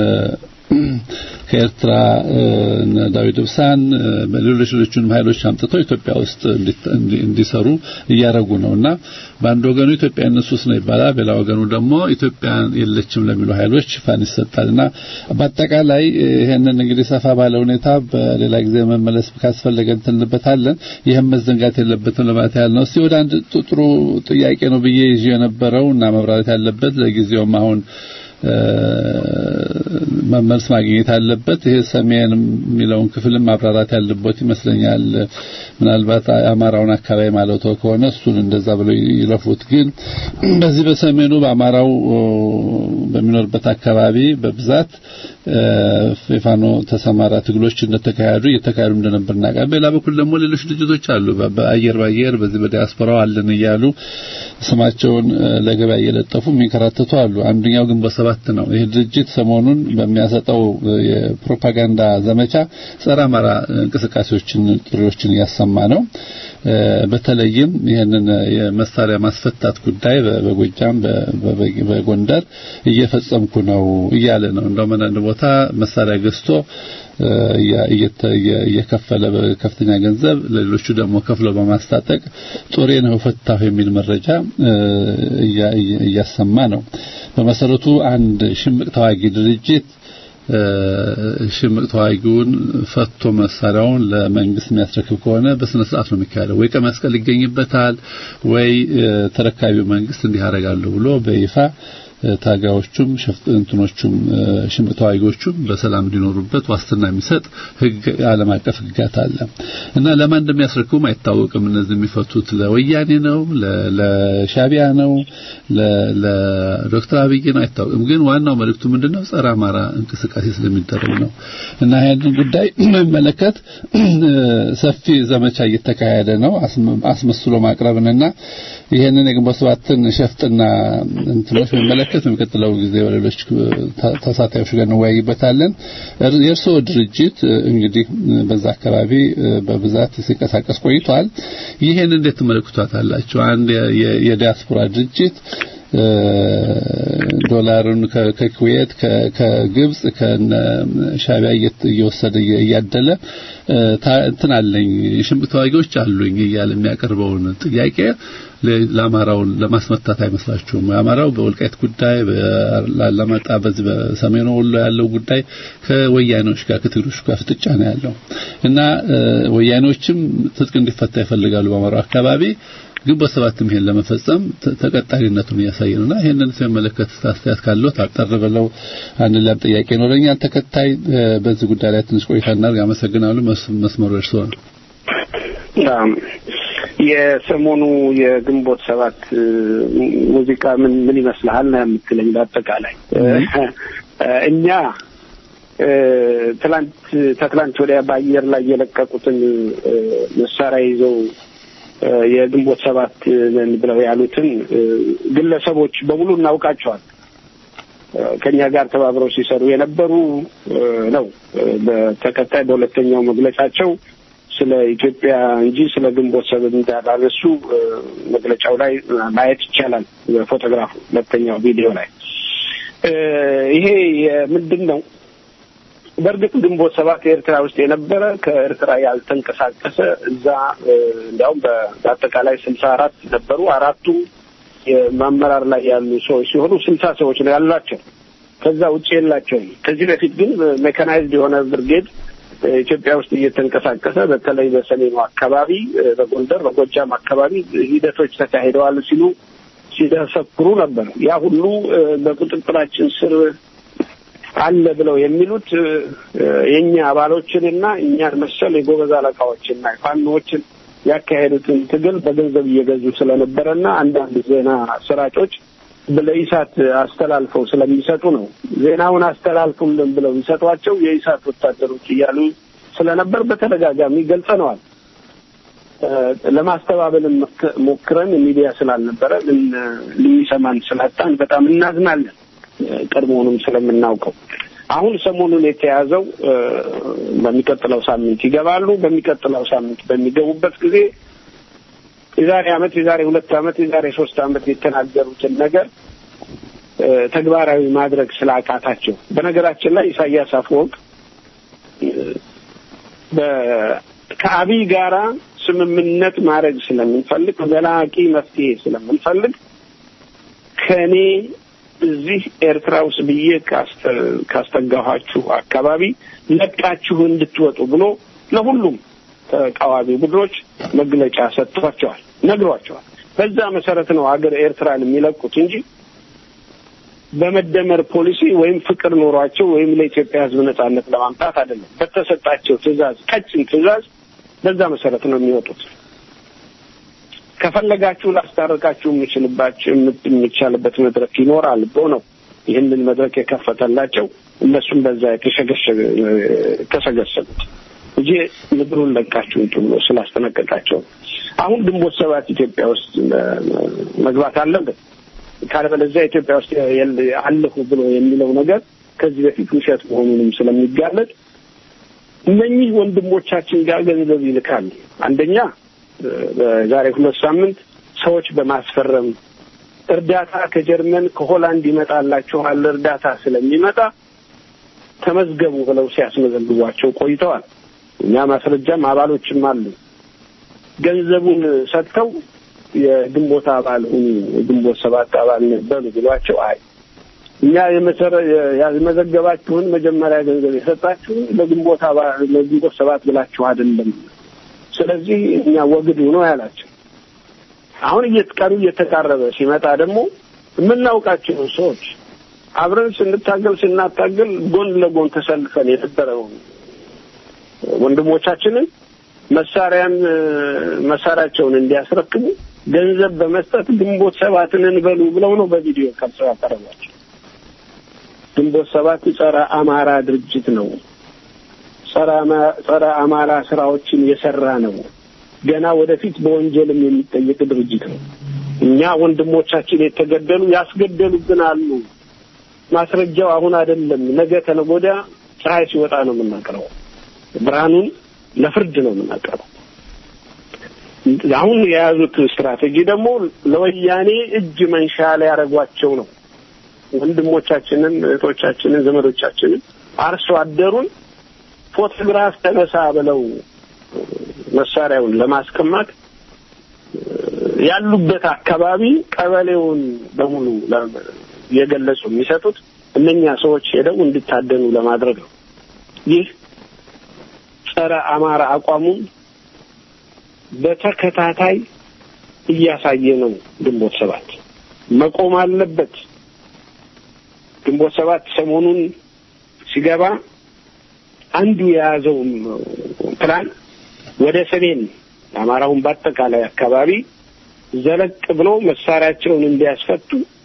ከኤርትራ ዳዊት ብሳን በሌሎች ሌሎችንም ኃይሎች አምጥተው ኢትዮጵያ ውስጥ እንዲሰሩ እያደረጉ ነውና በአንድ ወገኑ ኢትዮጵያ እነሱስ ነው ይባላል፣ በሌላ ወገኑ ደግሞ ኢትዮጵያ የለችም ለሚሉ ኃይሎች ሽፋን ይሰጣልና በአጠቃላይ ይሄንን እንግዲህ ሰፋ ባለ ሁኔታ በሌላ ጊዜ መመለስ ካስፈለገ እንትንበታለን። ይህም መዘንጋት የለበትም ለማለት ያህል ነው። እስቲ ወደ አንድ ጥሩ ጥያቄ ነው ብዬ ይዤ የነበረው እና መብራራት ያለበት ለጊዜውም አሁን መመልስ ማግኘት አለበት። ይሄ ሰሜን የሚለውን ክፍልም ማብራራት ያለበት ይመስለኛል። ምናልባት የአማራውን አካባቢ ማለት ከሆነ እሱን እንደዛ ብለው ይለፉት። ግን በዚህ በሰሜኑ በአማራው በሚኖርበት አካባቢ በብዛት የፋኖ ተሰማራ ትግሎች እንደተካሄዱ እየተካሄዱ እንደነበር እናውቃለን። በሌላ በኩል ደግሞ ሌሎች ድርጅቶች አሉ። በአየር ባየር በዚህ በዲያስፖራው አለን እያሉ ስማቸውን ለገበያ እየለጠፉ የሚንከራተቱ አሉ። አንደኛው ግንቦት ሰባት ነው። ይህ ድርጅት ሰሞኑን በሚያሰጠው የፕሮፓጋንዳ ዘመቻ ጸረ አማራ እንቅስቃሴዎችን ጥሪዎችን እያሰማ ነው። በተለይም ይህንን የመሳሪያ ማስፈታት ጉዳይ በጎጃም በጎንደር እየፈጸምኩ ነው እያለ ነው። እንደውም አንዳንድ ቦታ መሳሪያ ገዝቶ እየከፈለ በከፍተኛ ገንዘብ ለሌሎቹ ደግሞ ከፍለው በማስታጠቅ ጦሬ ነው ፈታሁ የሚል መረጃ እያሰማ ነው። በመሰረቱ አንድ ሽምቅ ተዋጊ ድርጅት ሽምቅ ተዋጊውን ፈቶ መሳሪያውን ለመንግስት የሚያስረክብ ከሆነ በስነ ስርዓት ነው የሚካሄደው። ወይ ቀይ መስቀል ይገኝበታል፣ ወይ ተረካቢው መንግስት እንዲህ አደርጋለሁ ብሎ በይፋ ታጋዮቹም እንትኖቹም ሽምቅ ተዋጊዎቹም በሰላም እንዲኖሩበት ዋስትና የሚሰጥ ህግ ዓለም አቀፍ ህግጋት አለ እና ለማን እንደሚያስረክቡም አይታወቅም። እነዚህ የሚፈቱት ለወያኔ ነው፣ ለሻቢያ ነው፣ ለዶክተር አብይ ነው አይታወቅም። ግን ዋናው መልእክቱ ምንድነው? ጸረ አማራ እንቅስቃሴ ስለሚደረግ ነው እና ይህንን ጉዳይ የሚመለከት ሰፊ ዘመቻ እየተካሄደ ነው። አስመስሎ ማቅረብንና ይህንን የግንቦት ሰባትን ሸፍጥና እንትኖች የሚመለከት በሚቀጥለው ጊዜ በሌሎች ተሳታፊዎች ጋር እንወያይበታለን። የእርስዎ ድርጅት እንግዲህ በዛ አካባቢ በብዛት ሲንቀሳቀስ ቆይቷል። ይህን እንዴት ትመለከቷታላችሁ? አንድ የዲያስፖራ ድርጅት ዶላሩን ከኩዌት ከግብጽ ከሻቢያ እየወሰደ እያደለ እንትን አለኝ ሽምቅ ተዋጊዎች አሉኝ እያለ የሚያቀርበውን ጥያቄ ለአማራውን ለማስመታት አይመስላችሁም? አማራው በወልቃይት ጉዳይ በአላማጣ በዚህ በሰሜኑ ወሎ ያለው ጉዳይ ከወያኔዎች ጋር ከትግሮች ጋር ፍጥጫ ነው ያለው እና ወያኔዎችም ትጥቅ እንዲፈታ ይፈልጋሉ በአማራው አካባቢ ግንቦት ሰባትም ይሄን ለመፈጸም ተቀጣሪነቱን እያሳየ ነውና ይሄንን ሲመለከት አስተያየት ካለው ታጠር ብለው አንድ ላም ጥያቄ ይኖረኛል። ተከታይ በዚህ ጉዳይ ላይ ትንሽ ቆይታ እናድርግ። አመሰግናለሁ። መስመሩ እርስዎ ነው። የሰሞኑ የግንቦት ሰባት ሙዚቃ ምን ምን ይመስልሃል ነው የምትለኝ? በአጠቃላይ እኛ ትላንት ከትላንት ወዲያ በአየር ላይ የለቀቁትን መሳሪያ ይዘው የግንቦት ሰባት ነን ብለው ያሉትን ግለሰቦች በሙሉ እናውቃቸዋል። ከኛ ጋር ተባብረው ሲሰሩ የነበሩ ነው። በተከታይ በሁለተኛው መግለጫቸው ስለ ኢትዮጵያ እንጂ ስለ ግንቦት ሰባት እንዳላነሱ መግለጫው ላይ ማየት ይቻላል። በፎቶግራፉ ሁለተኛው ቪዲዮ ላይ ይሄ ምንድን ነው? በእርግጥ ግንቦት ሰባት ኤርትራ ውስጥ የነበረ ከኤርትራ ያልተንቀሳቀሰ እዛ እንዲያውም በአጠቃላይ ስልሳ አራት ነበሩ። አራቱ የማመራር ላይ ያሉ ሰዎች ሲሆኑ ስልሳ ሰዎች ነው ያሏቸው። ከዛ ውጭ የላቸውም። ከዚህ በፊት ግን ሜካናይዝድ የሆነ ብርጌድ ኢትዮጵያ ውስጥ እየተንቀሳቀሰ በተለይ በሰሜኑ አካባቢ፣ በጎንደር በጎጃም አካባቢ ሂደቶች ተካሂደዋል ሲሉ ሲደሰክሩ ነበር። ያ ሁሉ በቁጥጥራችን ስር አለ ብለው የሚሉት የእኛ አባሎችንና እኛን መሰል የጎበዝ አለቃዎችና ፋኖዎችን ያካሄዱትን ትግል በገንዘብ እየገዙ ስለነበረና አንዳንድ ዜና ሰራጮች ለኢሳት አስተላልፈው ስለሚሰጡ ነው። ዜናውን አስተላልፉልን ብለው የሚሰጧቸው የኢሳት ወታደሮች እያሉ ስለነበር በተደጋጋሚ ገልጸነዋል። ለማስተባበልን ሞክረን ሚዲያ ስላልነበረ ልሚሰማን ስላጣን በጣም እናዝናለን። ቀድሞውንም ስለምናውቀው አሁን ሰሞኑን የተያዘው በሚቀጥለው ሳምንት ይገባሉ። በሚቀጥለው ሳምንት በሚገቡበት ጊዜ የዛሬ ዓመት የዛሬ ሁለት ዓመት የዛሬ ሶስት ዓመት የተናገሩትን ነገር ተግባራዊ ማድረግ ስላቃታቸው በነገራችን ላይ ኢሳያስ አፈወርቅ ከአብይ ጋራ ስምምነት ማድረግ ስለምንፈልግ ዘላቂ መፍትሄ ስለምንፈልግ ከእኔ እዚህ ኤርትራ ውስጥ ብዬ ካስጠጋኋችሁ አካባቢ ለቃችሁ እንድትወጡ ብሎ ለሁሉም ተቃዋሚ ቡድኖች መግለጫ ሰጥቷቸዋል፣ ነግሯቸዋል። በዛ መሰረት ነው ሀገር ኤርትራን የሚለቁት እንጂ በመደመር ፖሊሲ ወይም ፍቅር ኖሯቸው ወይም ለኢትዮጵያ ሕዝብ ነጻነት ለማምጣት አይደለም። በተሰጣቸው ትዕዛዝ፣ ቀጭን ትዕዛዝ በዛ መሰረት ነው የሚወጡት። ከፈለጋችሁ ላስታርቃችሁ የምችልባቸው የምቻልበት መድረክ ይኖራል ብሎ ነው ይህንን መድረክ የከፈተላቸው። እነሱም በዛ የተሰገሰጉት እንጂ ምድሩን ለቃችሁ ውጡ ብሎ ስላስጠነቀቃቸው አሁን ግንቦት ሰባት ኢትዮጵያ ውስጥ መግባት አለበት ካለበለዚያ ኢትዮጵያ ውስጥ አለሁ ብሎ የሚለው ነገር ከዚህ በፊት ውሸት መሆኑንም ስለሚጋለጥ እነኚህ ወንድሞቻችን ጋር ገንዘብ ይልካል። አንደኛ በዛሬ ሁለት ሳምንት ሰዎች በማስፈረም እርዳታ ከጀርመን ከሆላንድ ይመጣላችኋል እርዳታ ስለሚመጣ ተመዝገቡ ብለው ሲያስመዘግቧቸው ቆይተዋል። እኛ ማስረጃም አባሎችም አሉ። ገንዘቡን ሰጥተው የግንቦት አባል ሁኑ፣ የግንቦት ሰባት አባል ነበሩ ብሏቸው አይ እኛ የመሰረ ያስመዘገባችሁን መጀመሪያ ገንዘብ የሰጣችሁን ለግንቦት አባል ለግንቦት ሰባት ብላችሁ አይደለም። ስለዚህ እኛ ወግዱ ነው ያላቸው። አሁን እየተቀሩ እየተቃረበ ሲመጣ ደግሞ የምናውቃቸው ሰዎች አብረን ስንታገል ስናታገል ጎን ለጎን ተሰልፈን የነበረው ወንድሞቻችንን መሳሪያን መሳሪያቸውን እንዲያስረክቡ ገንዘብ በመስጠት ግንቦት ሰባትን እንበሉ ብለው ነው በቪዲዮ ቀርጸው ያቀረቧቸው። ግንቦት ሰባት ጸረ አማራ ድርጅት ነው። ጸረ አማራ ስራዎችን የሰራ ነው። ገና ወደፊት በወንጀልም የሚጠየቅ ድርጅት ነው። እኛ ወንድሞቻችን የተገደሉ ያስገደሉብን አሉ። ማስረጃው አሁን አይደለም፣ ነገ ተነገ ወዲያ ፀሐይ ሲወጣ ነው የምናቀርበው። ብርሃኑን ለፍርድ ነው የምናቀርበው። አሁን የያዙት ስትራቴጂ ደግሞ ለወያኔ እጅ መንሻ ሊያደርጓቸው ነው። ወንድሞቻችንን፣ እህቶቻችንን፣ ዘመዶቻችንን አርሶ አደሩን ፎቶግራፍ ተነሳ ብለው መሳሪያውን ለማስቀማት ያሉበት አካባቢ ቀበሌውን በሙሉ የገለጹ የሚሰጡት እነኛ ሰዎች ሄደው እንዲታደኑ ለማድረግ ነው። ይህ ጸረ አማራ አቋሙን በተከታታይ እያሳየ ነው። ግንቦት ሰባት መቆም አለበት። ግንቦት ሰባት ሰሞኑን ሲገባ አንዱ የያዘው ፕላን ወደ ሰሜን አማራውን በአጠቃላይ አካባቢ ዘለቅ ብሎ መሳሪያቸውን እንዲያስፈቱ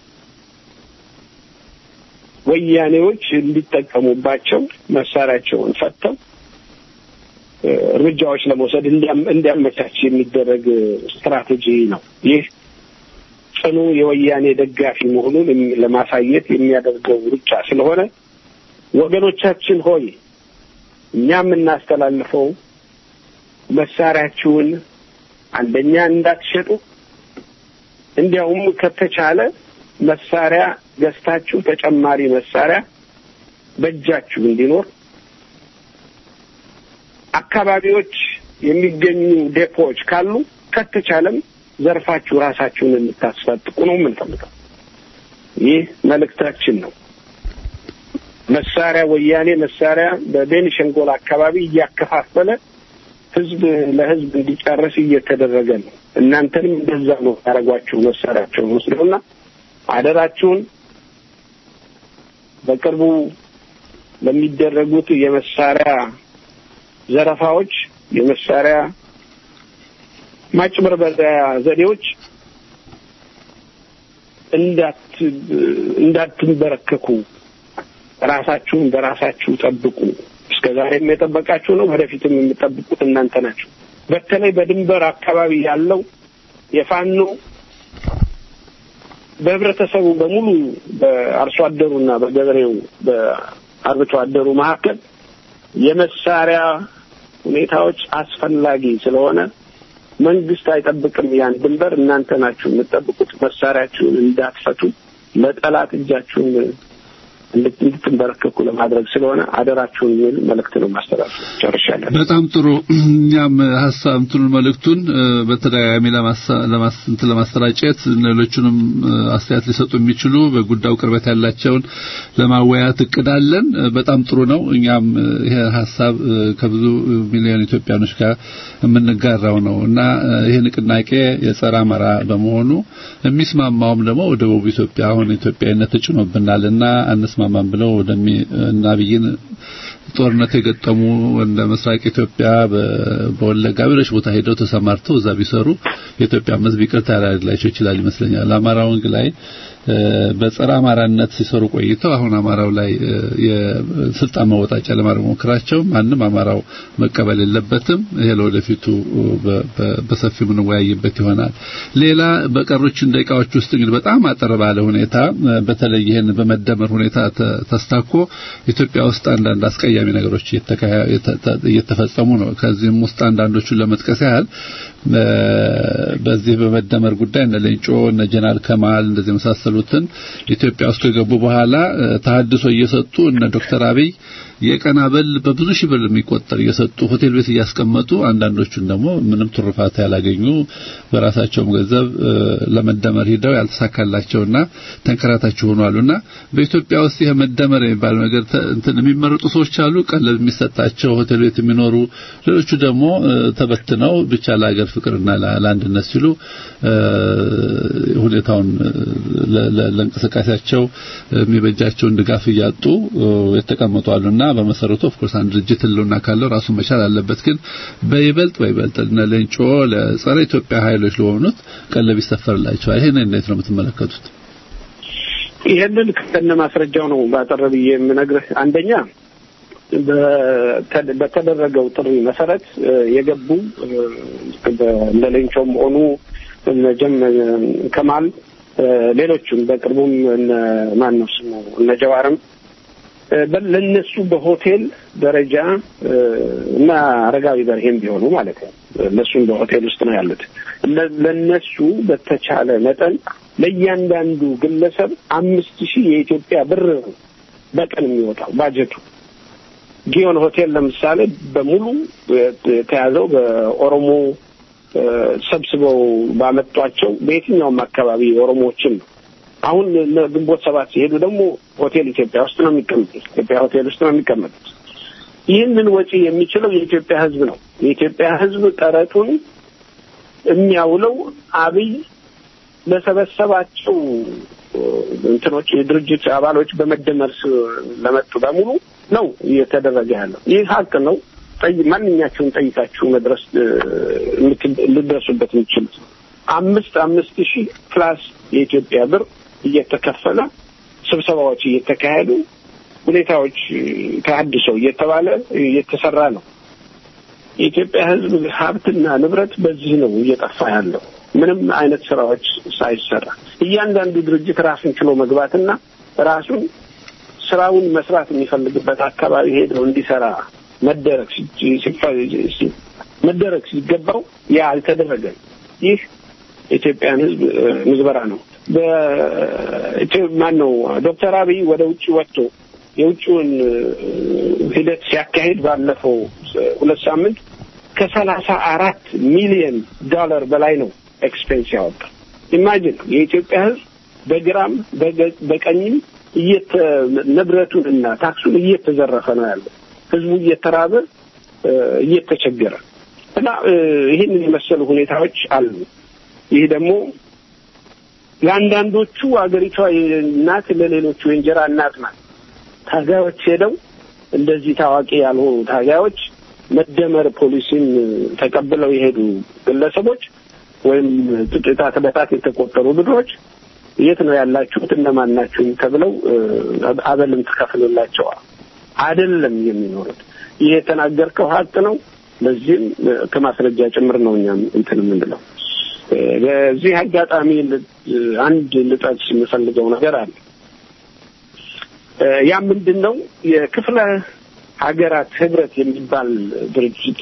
ወያኔዎች እንዲጠቀሙባቸው መሳሪያቸውን ፈተው እርምጃዎች ለመውሰድ እንዲያመቻች የሚደረግ ስትራቴጂ ነው። ይህ ጽኑ የወያኔ ደጋፊ መሆኑን ለማሳየት የሚያደርገው ሩጫ ስለሆነ ወገኖቻችን ሆይ እኛ የምናስተላልፈው መሳሪያችሁን አንደኛ እንዳትሸጡ፣ እንዲያውም ከተቻለ መሳሪያ ገዝታችሁ ተጨማሪ መሳሪያ በእጃችሁ እንዲኖር አካባቢዎች የሚገኙ ዴፖዎች ካሉ ከተቻለም ዘርፋችሁ ራሳችሁን እንድታስፈጥቁ ነው የምንፈልገው። ይህ መልእክታችን ነው። መሳሪያ ወያኔ መሳሪያ በቤኒሻንጉል አካባቢ እያከፋፈለ ህዝብ ለህዝብ እንዲጨርስ እየተደረገ ነው። እናንተንም እንደዛ ነው ያደረጓችሁ መሳሪያቸውን ወስደውና አደራችሁን በቅርቡ ለሚደረጉት የመሳሪያ ዘረፋዎች፣ የመሳሪያ ማጭበርበሪያ ዘዴዎች እንዳት እንዳትንበረከኩ ራሳችሁን በራሳችሁ ጠብቁ። እስከ ዛሬም የጠበቃችሁ ነው፣ ወደፊትም የምጠብቁት እናንተ ናችሁ። በተለይ በድንበር አካባቢ ያለው የፋኖ በህብረተሰቡ በሙሉ በአርሶ አደሩና በገበሬው በአርብቶ አደሩ መካከል የመሳሪያ ሁኔታዎች አስፈላጊ ስለሆነ መንግስት አይጠብቅም ያን ድንበር። እናንተ ናችሁ የምትጠብቁት። መሳሪያችሁን እንዳትፈቱ ለጠላት እጃችሁን እንድትንበረከኩ ለማድረግ ስለሆነ አደራችሁን የሚል መልእክት ነው ማስተላለፍ። ጨርሻለሁ። በጣም ጥሩ። እኛም ሀሳብ እንትኑን መልእክቱን በተደጋጋሚ ለማስንት ለማሰራጨት ሌሎቹንም አስተያየት ሊሰጡ የሚችሉ በጉዳዩ ቅርበት ያላቸውን ለማወያየት እቅዳለን። በጣም ጥሩ ነው። እኛም ይሄ ሀሳብ ከብዙ ሚሊዮን ኢትዮጵያኖች ጋር የምንጋራው ነው እና ይሄ ንቅናቄ የጸረ አማራ በመሆኑ የሚስማማውም ደግሞ ደቡብ ኢትዮጵያ አሁን ኢትዮጵያዊነት ተጭኖብናል እና አንስማማም ብለው ወደሚ እና አብይን ጦርነት የገጠሙ እንደ ምስራቅ ኢትዮጵያ በወለጋ ሌሎች ቦታ ሄደው ተሰማርተው እዛ ቢሰሩ የኢትዮጵያ ሕዝብ ይቅርታ ሊያደርግላቸው ይችላል ይመስለኛል። አማራውን ላይ በጸረ አማራነት ሲሰሩ ቆይተው አሁን አማራው ላይ የስልጣን መወጣጫ ለማድረግ ሞክራቸው ማንም አማራው መቀበል የለበትም። ይሄ ለወደፊቱ በሰፊው የምንወያይበት ይሆናል። ሌላ በቀሮችን ደቂቃዎች ውስጥ እንግዲህ በጣም አጠር ባለ ሁኔታ በተለይ ይህን በመደመር ሁኔታ ተስታኮ ኢትዮጵያ ውስጥ አንዳንድ አስቀያሚ ነገሮች እየተፈጸሙ ነው። ከዚህም ውስጥ አንዳንዶቹን ለመጥቀስ ያህል በዚህ በመደመር ጉዳይ እነ ሌንጮ እነ ጀነራል ከማል እንደዚህ የመሳሰሉትን ኢትዮጵያ ውስጥ ከገቡ በኋላ ተሐድሶ እየሰጡ እነ ዶክተር አብይ የቀን አበል በብዙ ሺህ ብር የሚቆጠር እየሰጡ ሆቴል ቤት እያስቀመጡ አንዳንዶቹን ደግሞ ምንም ትሩፋት ያላገኙ በራሳቸውም ገንዘብ ለመደመር ሂደው ያልተሳካላቸውና ተንከራታቸው ሆኗሉና በኢትዮጵያ ውስጥ ይሄ መደመር የሚባል ነገር እንትን የሚመረጡ ሰዎች አሉ። ቀለብ የሚሰጣቸው ሆቴል ቤት የሚኖሩ ሌሎቹ ደግሞ ተበትነው ብቻ ለሀገር ፍቅርና ለአንድነት ሲሉ ሁኔታውን ለእንቅስቃሴያቸው የሚበጃቸውን ድጋፍ እያጡ የተቀመጡ አሉና በመሰረቱ ኦፍኮርስ አንድ ድርጅት ህልውና ካለው ራሱን መቻል አለበት። ግን በይበልጥ በይበልጥ እነ ሌንጮ ለጸረ ኢትዮጵያ ኃይሎች ለሆኑት ቀለብ ይሰፈርላቸዋል። ይሄን እንዴት ነው የምትመለከቱት? ይህንን ከነ ማስረጃው ነው ባጠረ ብዬ የምነግርህ። አንደኛ በተደረገው ጥሪ መሰረት የገቡ እነ ሌንጮም ሆኑ እነ ጀም ከማል ሌሎቹም በቅርቡም እነ ማን ነው ስሙ እነ ጀዋርም ለነሱ በሆቴል ደረጃ እና አረጋዊ በርሄም ቢሆኑ ማለት ነው። እነሱም በሆቴል ውስጥ ነው ያሉት። ለነሱ በተቻለ መጠን ለእያንዳንዱ ግለሰብ አምስት ሺህ የኢትዮጵያ ብር በቀን የሚወጣው ባጀቱ። ጊዮን ሆቴል ለምሳሌ በሙሉ የተያዘው በኦሮሞ ሰብስበው ባመጧቸው በየትኛውም አካባቢ ኦሮሞዎችን ነው። አሁን ግንቦት ሰባት ሲሄዱ ደግሞ ሆቴል ኢትዮጵያ ውስጥ ነው የሚቀመጡት። ኢትዮጵያ ሆቴል ውስጥ ነው የሚቀመጡት። ይህንን ወጪ የሚችለው የኢትዮጵያ ሕዝብ ነው። የኢትዮጵያ ሕዝብ ቀረጡን የሚያውለው አብይ ለሰበሰባቸው እንትኖች የድርጅት አባሎች በመደመር ለመጡ በሙሉ ነው እየተደረገ ያለው። ይህ ሀቅ ነው። ማንኛቸውን ጠይቃችሁ መድረስ ልደርሱበት የምችሉት አምስት አምስት ሺህ ፕላስ የኢትዮጵያ ብር እየተከፈለ ስብሰባዎች እየተካሄዱ ሁኔታዎች ተሀድሶ እየተባለ እየተሰራ ነው። የኢትዮጵያ ሕዝብ ሀብትና ንብረት በዚህ ነው እየጠፋ ያለው። ምንም አይነት ስራዎች ሳይሰራ እያንዳንዱ ድርጅት ራሱን ችሎ መግባትና ራሱን ስራውን መስራት የሚፈልግበት አካባቢ ሄደው እንዲሰራ መደረግ መደረግ ሲገባው ያ አልተደረገም። ይህ የኢትዮጵያን ሕዝብ ምዝበራ ነው። ማን ነው ዶክተር አብይ ወደ ውጭ ወጥቶ የውጭውን ሂደት ሲያካሂድ ባለፈው ሁለት ሳምንት ከሰላሳ አራት ሚሊዮን ዶላር በላይ ነው ኤክስፔንስ ያወጣ። ኢማጂን የኢትዮጵያ ሕዝብ በግራም በቀኝም ንብረቱን እና ታክሱን እየተዘረፈ ነው ያለው። ህዝቡ እየተራበ እየተቸገረ እና ይህንን የመሰሉ ሁኔታዎች አሉ። ይህ ደግሞ ለአንዳንዶቹ አገሪቷ እናት ለሌሎቹ የእንጀራ እናት ናት። ታጋዮች ሄደው እንደዚህ ታዋቂ ያልሆኑ ታጋዮች መደመር ፖሊሲን ተቀብለው የሄዱ ግለሰቦች ወይም ጥቂት በጣት የተቆጠሩ ብድሮች የት ነው ያላችሁት እነማን ናችሁ ተብለው አበልም ትከፍልላቸዋል። አይደለም የሚኖሩት። ይህ የተናገርከው ሀቅ ነው። ለዚህም ከማስረጃ ጭምር ነው እኛም እንትን የምንለው። በዚህ አጋጣሚ አንድ ልጠቅስ የምፈልገው ነገር አለ። ያ ምንድን ነው? የክፍለ ሀገራት ህብረት የሚባል ድርጅት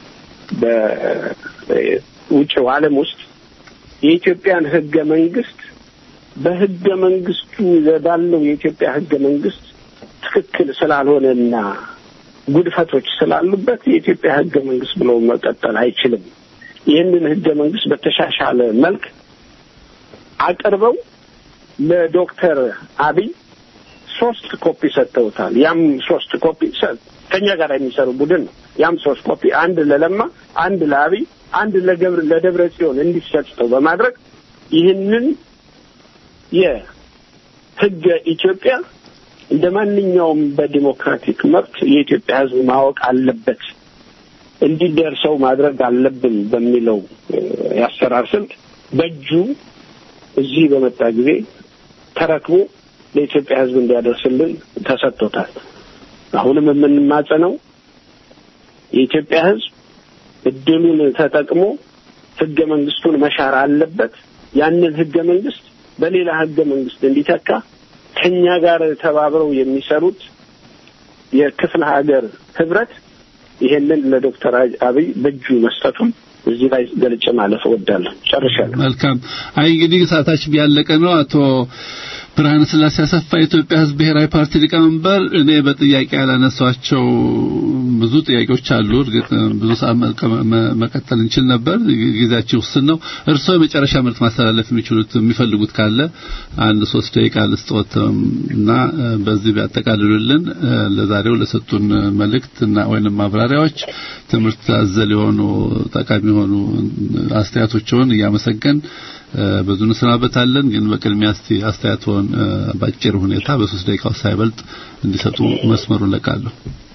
በውጭው ዓለም ውስጥ የኢትዮጵያን ህገ መንግስት በህገ መንግስቱ ባለው የኢትዮጵያ ህገ መንግስት ትክክል ስላልሆነና ጉድፈቶች ስላሉበት የኢትዮጵያ ህገ መንግስት ብሎ መቀጠል አይችልም። ይህንን ህገ መንግስት በተሻሻለ መልክ አቅርበው ለዶክተር አብይ ሶስት ኮፒ ሰጥተውታል። ያም ሶስት ኮፒ ከኛ ጋር የሚሰሩ ቡድን ነው። ያም ሶስት ኮፒ አንድ ለለማ፣ አንድ ለአብይ፣ አንድ ለገብር ለደብረ ጽዮን እንዲሰጠው በማድረግ ይህንን የህገ ኢትዮጵያ እንደ ማንኛውም በዲሞክራቲክ መብት የኢትዮጵያ ሕዝብ ማወቅ አለበት እንዲደርሰው ማድረግ አለብን በሚለው የአሰራር ስልት በእጁ እዚህ በመጣ ጊዜ ተረክቦ ለኢትዮጵያ ሕዝብ እንዲያደርስልን ተሰጥቶታል። አሁንም የምንማጸነው የኢትዮጵያ ሕዝብ እድሉን ተጠቅሞ ህገ መንግስቱን መሻር አለበት። ያንን ህገ መንግስት በሌላ ህገ መንግስት እንዲተካ ከኛ ጋር ተባብረው የሚሰሩት የክፍለ ሀገር ህብረት ይሄንን ለዶክተር አብይ በእጁ መስጠቱን እዚህ ላይ ገልጬ ማለፍ እወዳለሁ። ጨርሻለሁ። መልካም። አይ እንግዲህ ሰዓታችን ያለቀ ነው። አቶ ብርሃነ ስላሴ አሰፋ የኢትዮጵያ ህዝብ ብሔራዊ ፓርቲ ሊቀመንበር፣ እኔ በጥያቄ ያላነሷቸው ብዙ ጥያቄዎች አሉ። እርግጥ ብዙ ሰዓት መቀጠል እንችል ነበር፣ ጊዜያችን ውስን ነው። እርስዎ የመጨረሻ መልዕክት ማስተላለፍ የሚችሉት የሚፈልጉት ካለ አንድ ሶስት ደቂቃ ልስጥዎት እና በዚህ ቢያጠቃልሉልን ለዛሬው ለሰጡን መልእክት እና ወይንም ማብራሪያዎች ትምህርት አዘል የሆኑ ጠቃሚ የሆኑ አስተያየቶችን እያመሰገን ብዙ እንሰናበታለን። ግን በቅድሚያ እስቲ አስተያየቶን ባጭር ሁኔታ በሶስት ደቂቃ ውስጥ ሳይበልጥ እንዲሰጡ መስመሩን ለቃለሁ።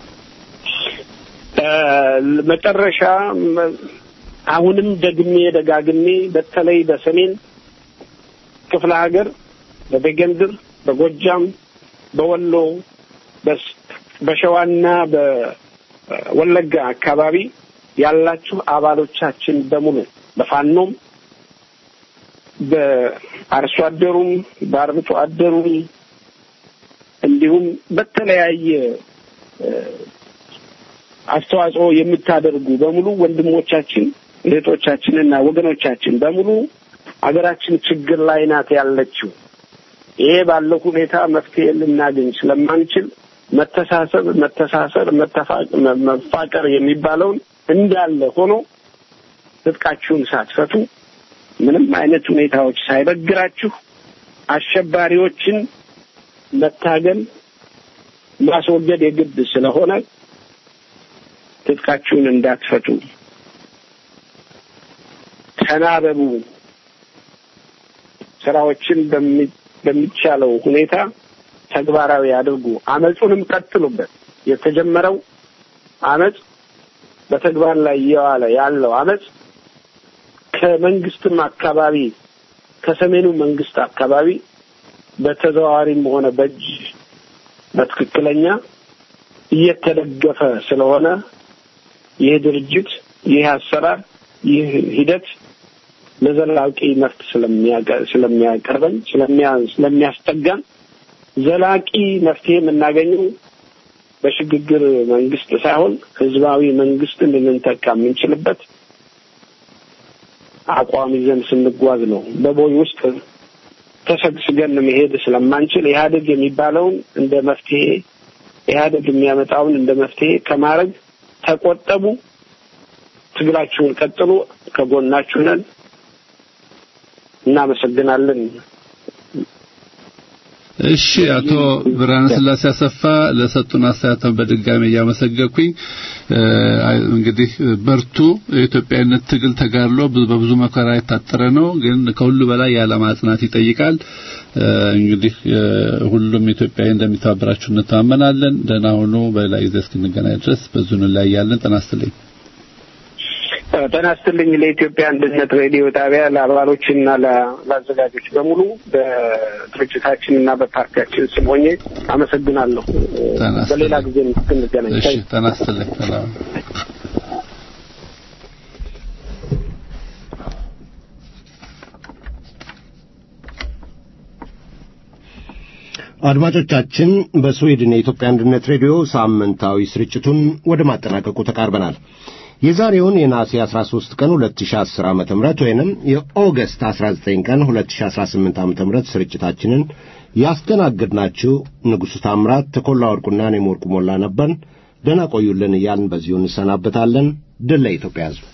መጨረሻ አሁንም ደግሜ ደጋግሜ በተለይ በሰሜን ክፍለ ሀገር በበጌምድር፣ በጎጃም፣ በወሎ፣ በሸዋና በወለጋ አካባቢ ያላችሁ አባሎቻችን በሙሉ በፋኖም በአርሶ አደሩም በአርብቶ አደሩም እንዲሁም በተለያየ አስተዋጽኦ የምታደርጉ በሙሉ ወንድሞቻችን፣ እህቶቻችንና ወገኖቻችን በሙሉ ሀገራችን ችግር ላይ ናት ያለችው። ይሄ ባለው ሁኔታ መፍትሄ ልናገኝ ስለማንችል መተሳሰብ፣ መተሳሰር፣ መፋቀር የሚባለውን እንዳለ ሆኖ ትጥቃችሁን ሳትፈቱ ምንም አይነት ሁኔታዎች ሳይበግራችሁ አሸባሪዎችን መታገል ማስወገድ የግድ ስለሆነ ትጥቃችሁን እንዳትፈቱ ተናበቡ። ስራዎችን በሚቻለው ሁኔታ ተግባራዊ አድርጉ። አመፁንም ቀጥሉበት። የተጀመረው አመፅ በተግባር ላይ እየዋለ ያለው አመፅ ከመንግስትም አካባቢ ከሰሜኑ መንግስት አካባቢ በተዘዋዋሪም ሆነ በእጅ በትክክለኛ እየተደገፈ ስለሆነ ይህ ድርጅት ይህ አሰራር ይህ ሂደት ለዘላቂ መፍት ስለሚያቀርበን ስለሚያስጠጋን ዘላቂ መፍትሄ የምናገኘው በሽግግር መንግስት ሳይሆን ህዝባዊ መንግስትን ልንተካ የምንችልበት አቋም ይዘን ስንጓዝ ነው። በቦይ ውስጥ ተሰግስገን መሄድ ስለማንችል ኢህአዴግ የሚባለውን እንደ መፍትሄ ኢህአዴግ የሚያመጣውን እንደ መፍትሄ ከማድረግ ተቆጠቡ። ትግላችሁን ቀጥሉ። ከጎናችሁ ነን። እናመሰግናለን። እሺ አቶ ብርሃነ ስላሴ አሰፋ ለሰጡን አስተያየት በድጋሚ እያመሰገንኩኝ እንግዲህ በርቱ። የኢትዮጵያዊነት ትግል ተጋድሎ በብዙ መከራ የታጠረ ነው፣ ግን ከሁሉ በላይ የዓላማ ጽናት ይጠይቃል። እንግዲህ ሁሉም ኢትዮጵያዊ እንደሚተባበራችሁ እንተማመናለን። ደህና ሁኑ። በሌላ ጊዜ እስክንገናኝ ድረስ በዙን ላይ ያለን ጤና ይስጥልኝ። ጤና ይስጥልኝ። ለኢትዮጵያ አንድነት ሬዲዮ ጣቢያ ለአባሎችና ለአዘጋጆች በሙሉ በድርጅታችን እና በፓርቲያችን ስም ሆኜ አመሰግናለሁ። በሌላ ጊዜ እስክንገናኝ እሺ፣ ጤና ይስጥልኝ። ሰላም አድማጮቻችን በስዊድን የኢትዮጵያ አንድነት ሬዲዮ ሳምንታዊ ስርጭቱን ወደ ማጠናቀቁ ተቃርበናል። የዛሬውን የነሐሴ 13 ቀን 2010 ዓ.ም ወይንም የኦገስት 19 ቀን 2018 ዓ.ም ስርጭታችንን ያስተናግድናችሁ ንጉሡ ታምራት፣ ተኮላ ወርቁና እኔም ወርቁ ሞላ ነበርን። ደህና ቆዩልን እያልን በዚሁ እንሰናበታለን። ድል ለኢትዮጵያ ሕዝብ።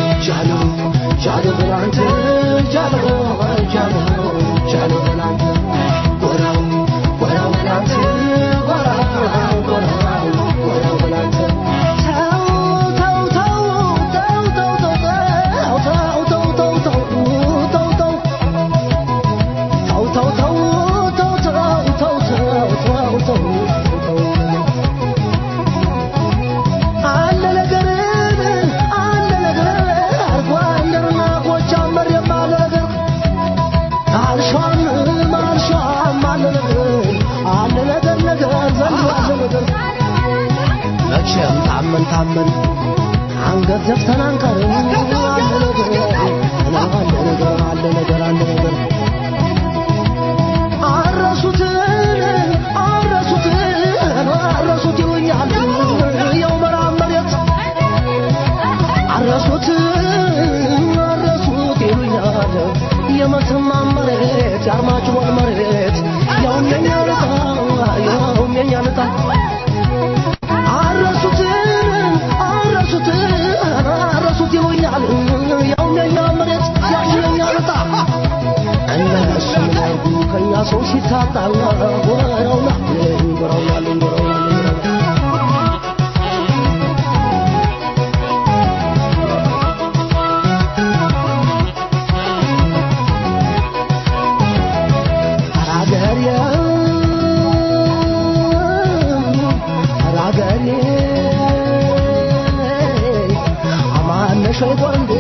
Jalo, Jalo, Jalo, Jalo, Jalo, Jalo, Jalo, መቼም ታመን ታመን አንገት ዘፍተን አንቀርም አለ ነገር አለ ነገር አለ ነገር አለ ነገር አረሱትን አረሱትን አረሱት ይሉኛል ያው መራብ መሬት አረሱት አረሱት ይሉኛል የመተማ መሬት የአርማጭሆን መሬት ያውም የኛ ልጣ ያውም የኛ ልጣ አረሱት አረሱት አረሱት ይሉኛል ያውም የኛ መሬት ያውም የኛ ልጣ እነሱ ያርጉ ከኛ ሰው ሲታጣ ወረውና ወረውና ወረውና አራገሬ አራገሬ አማነሽ ወይ ጎንዴ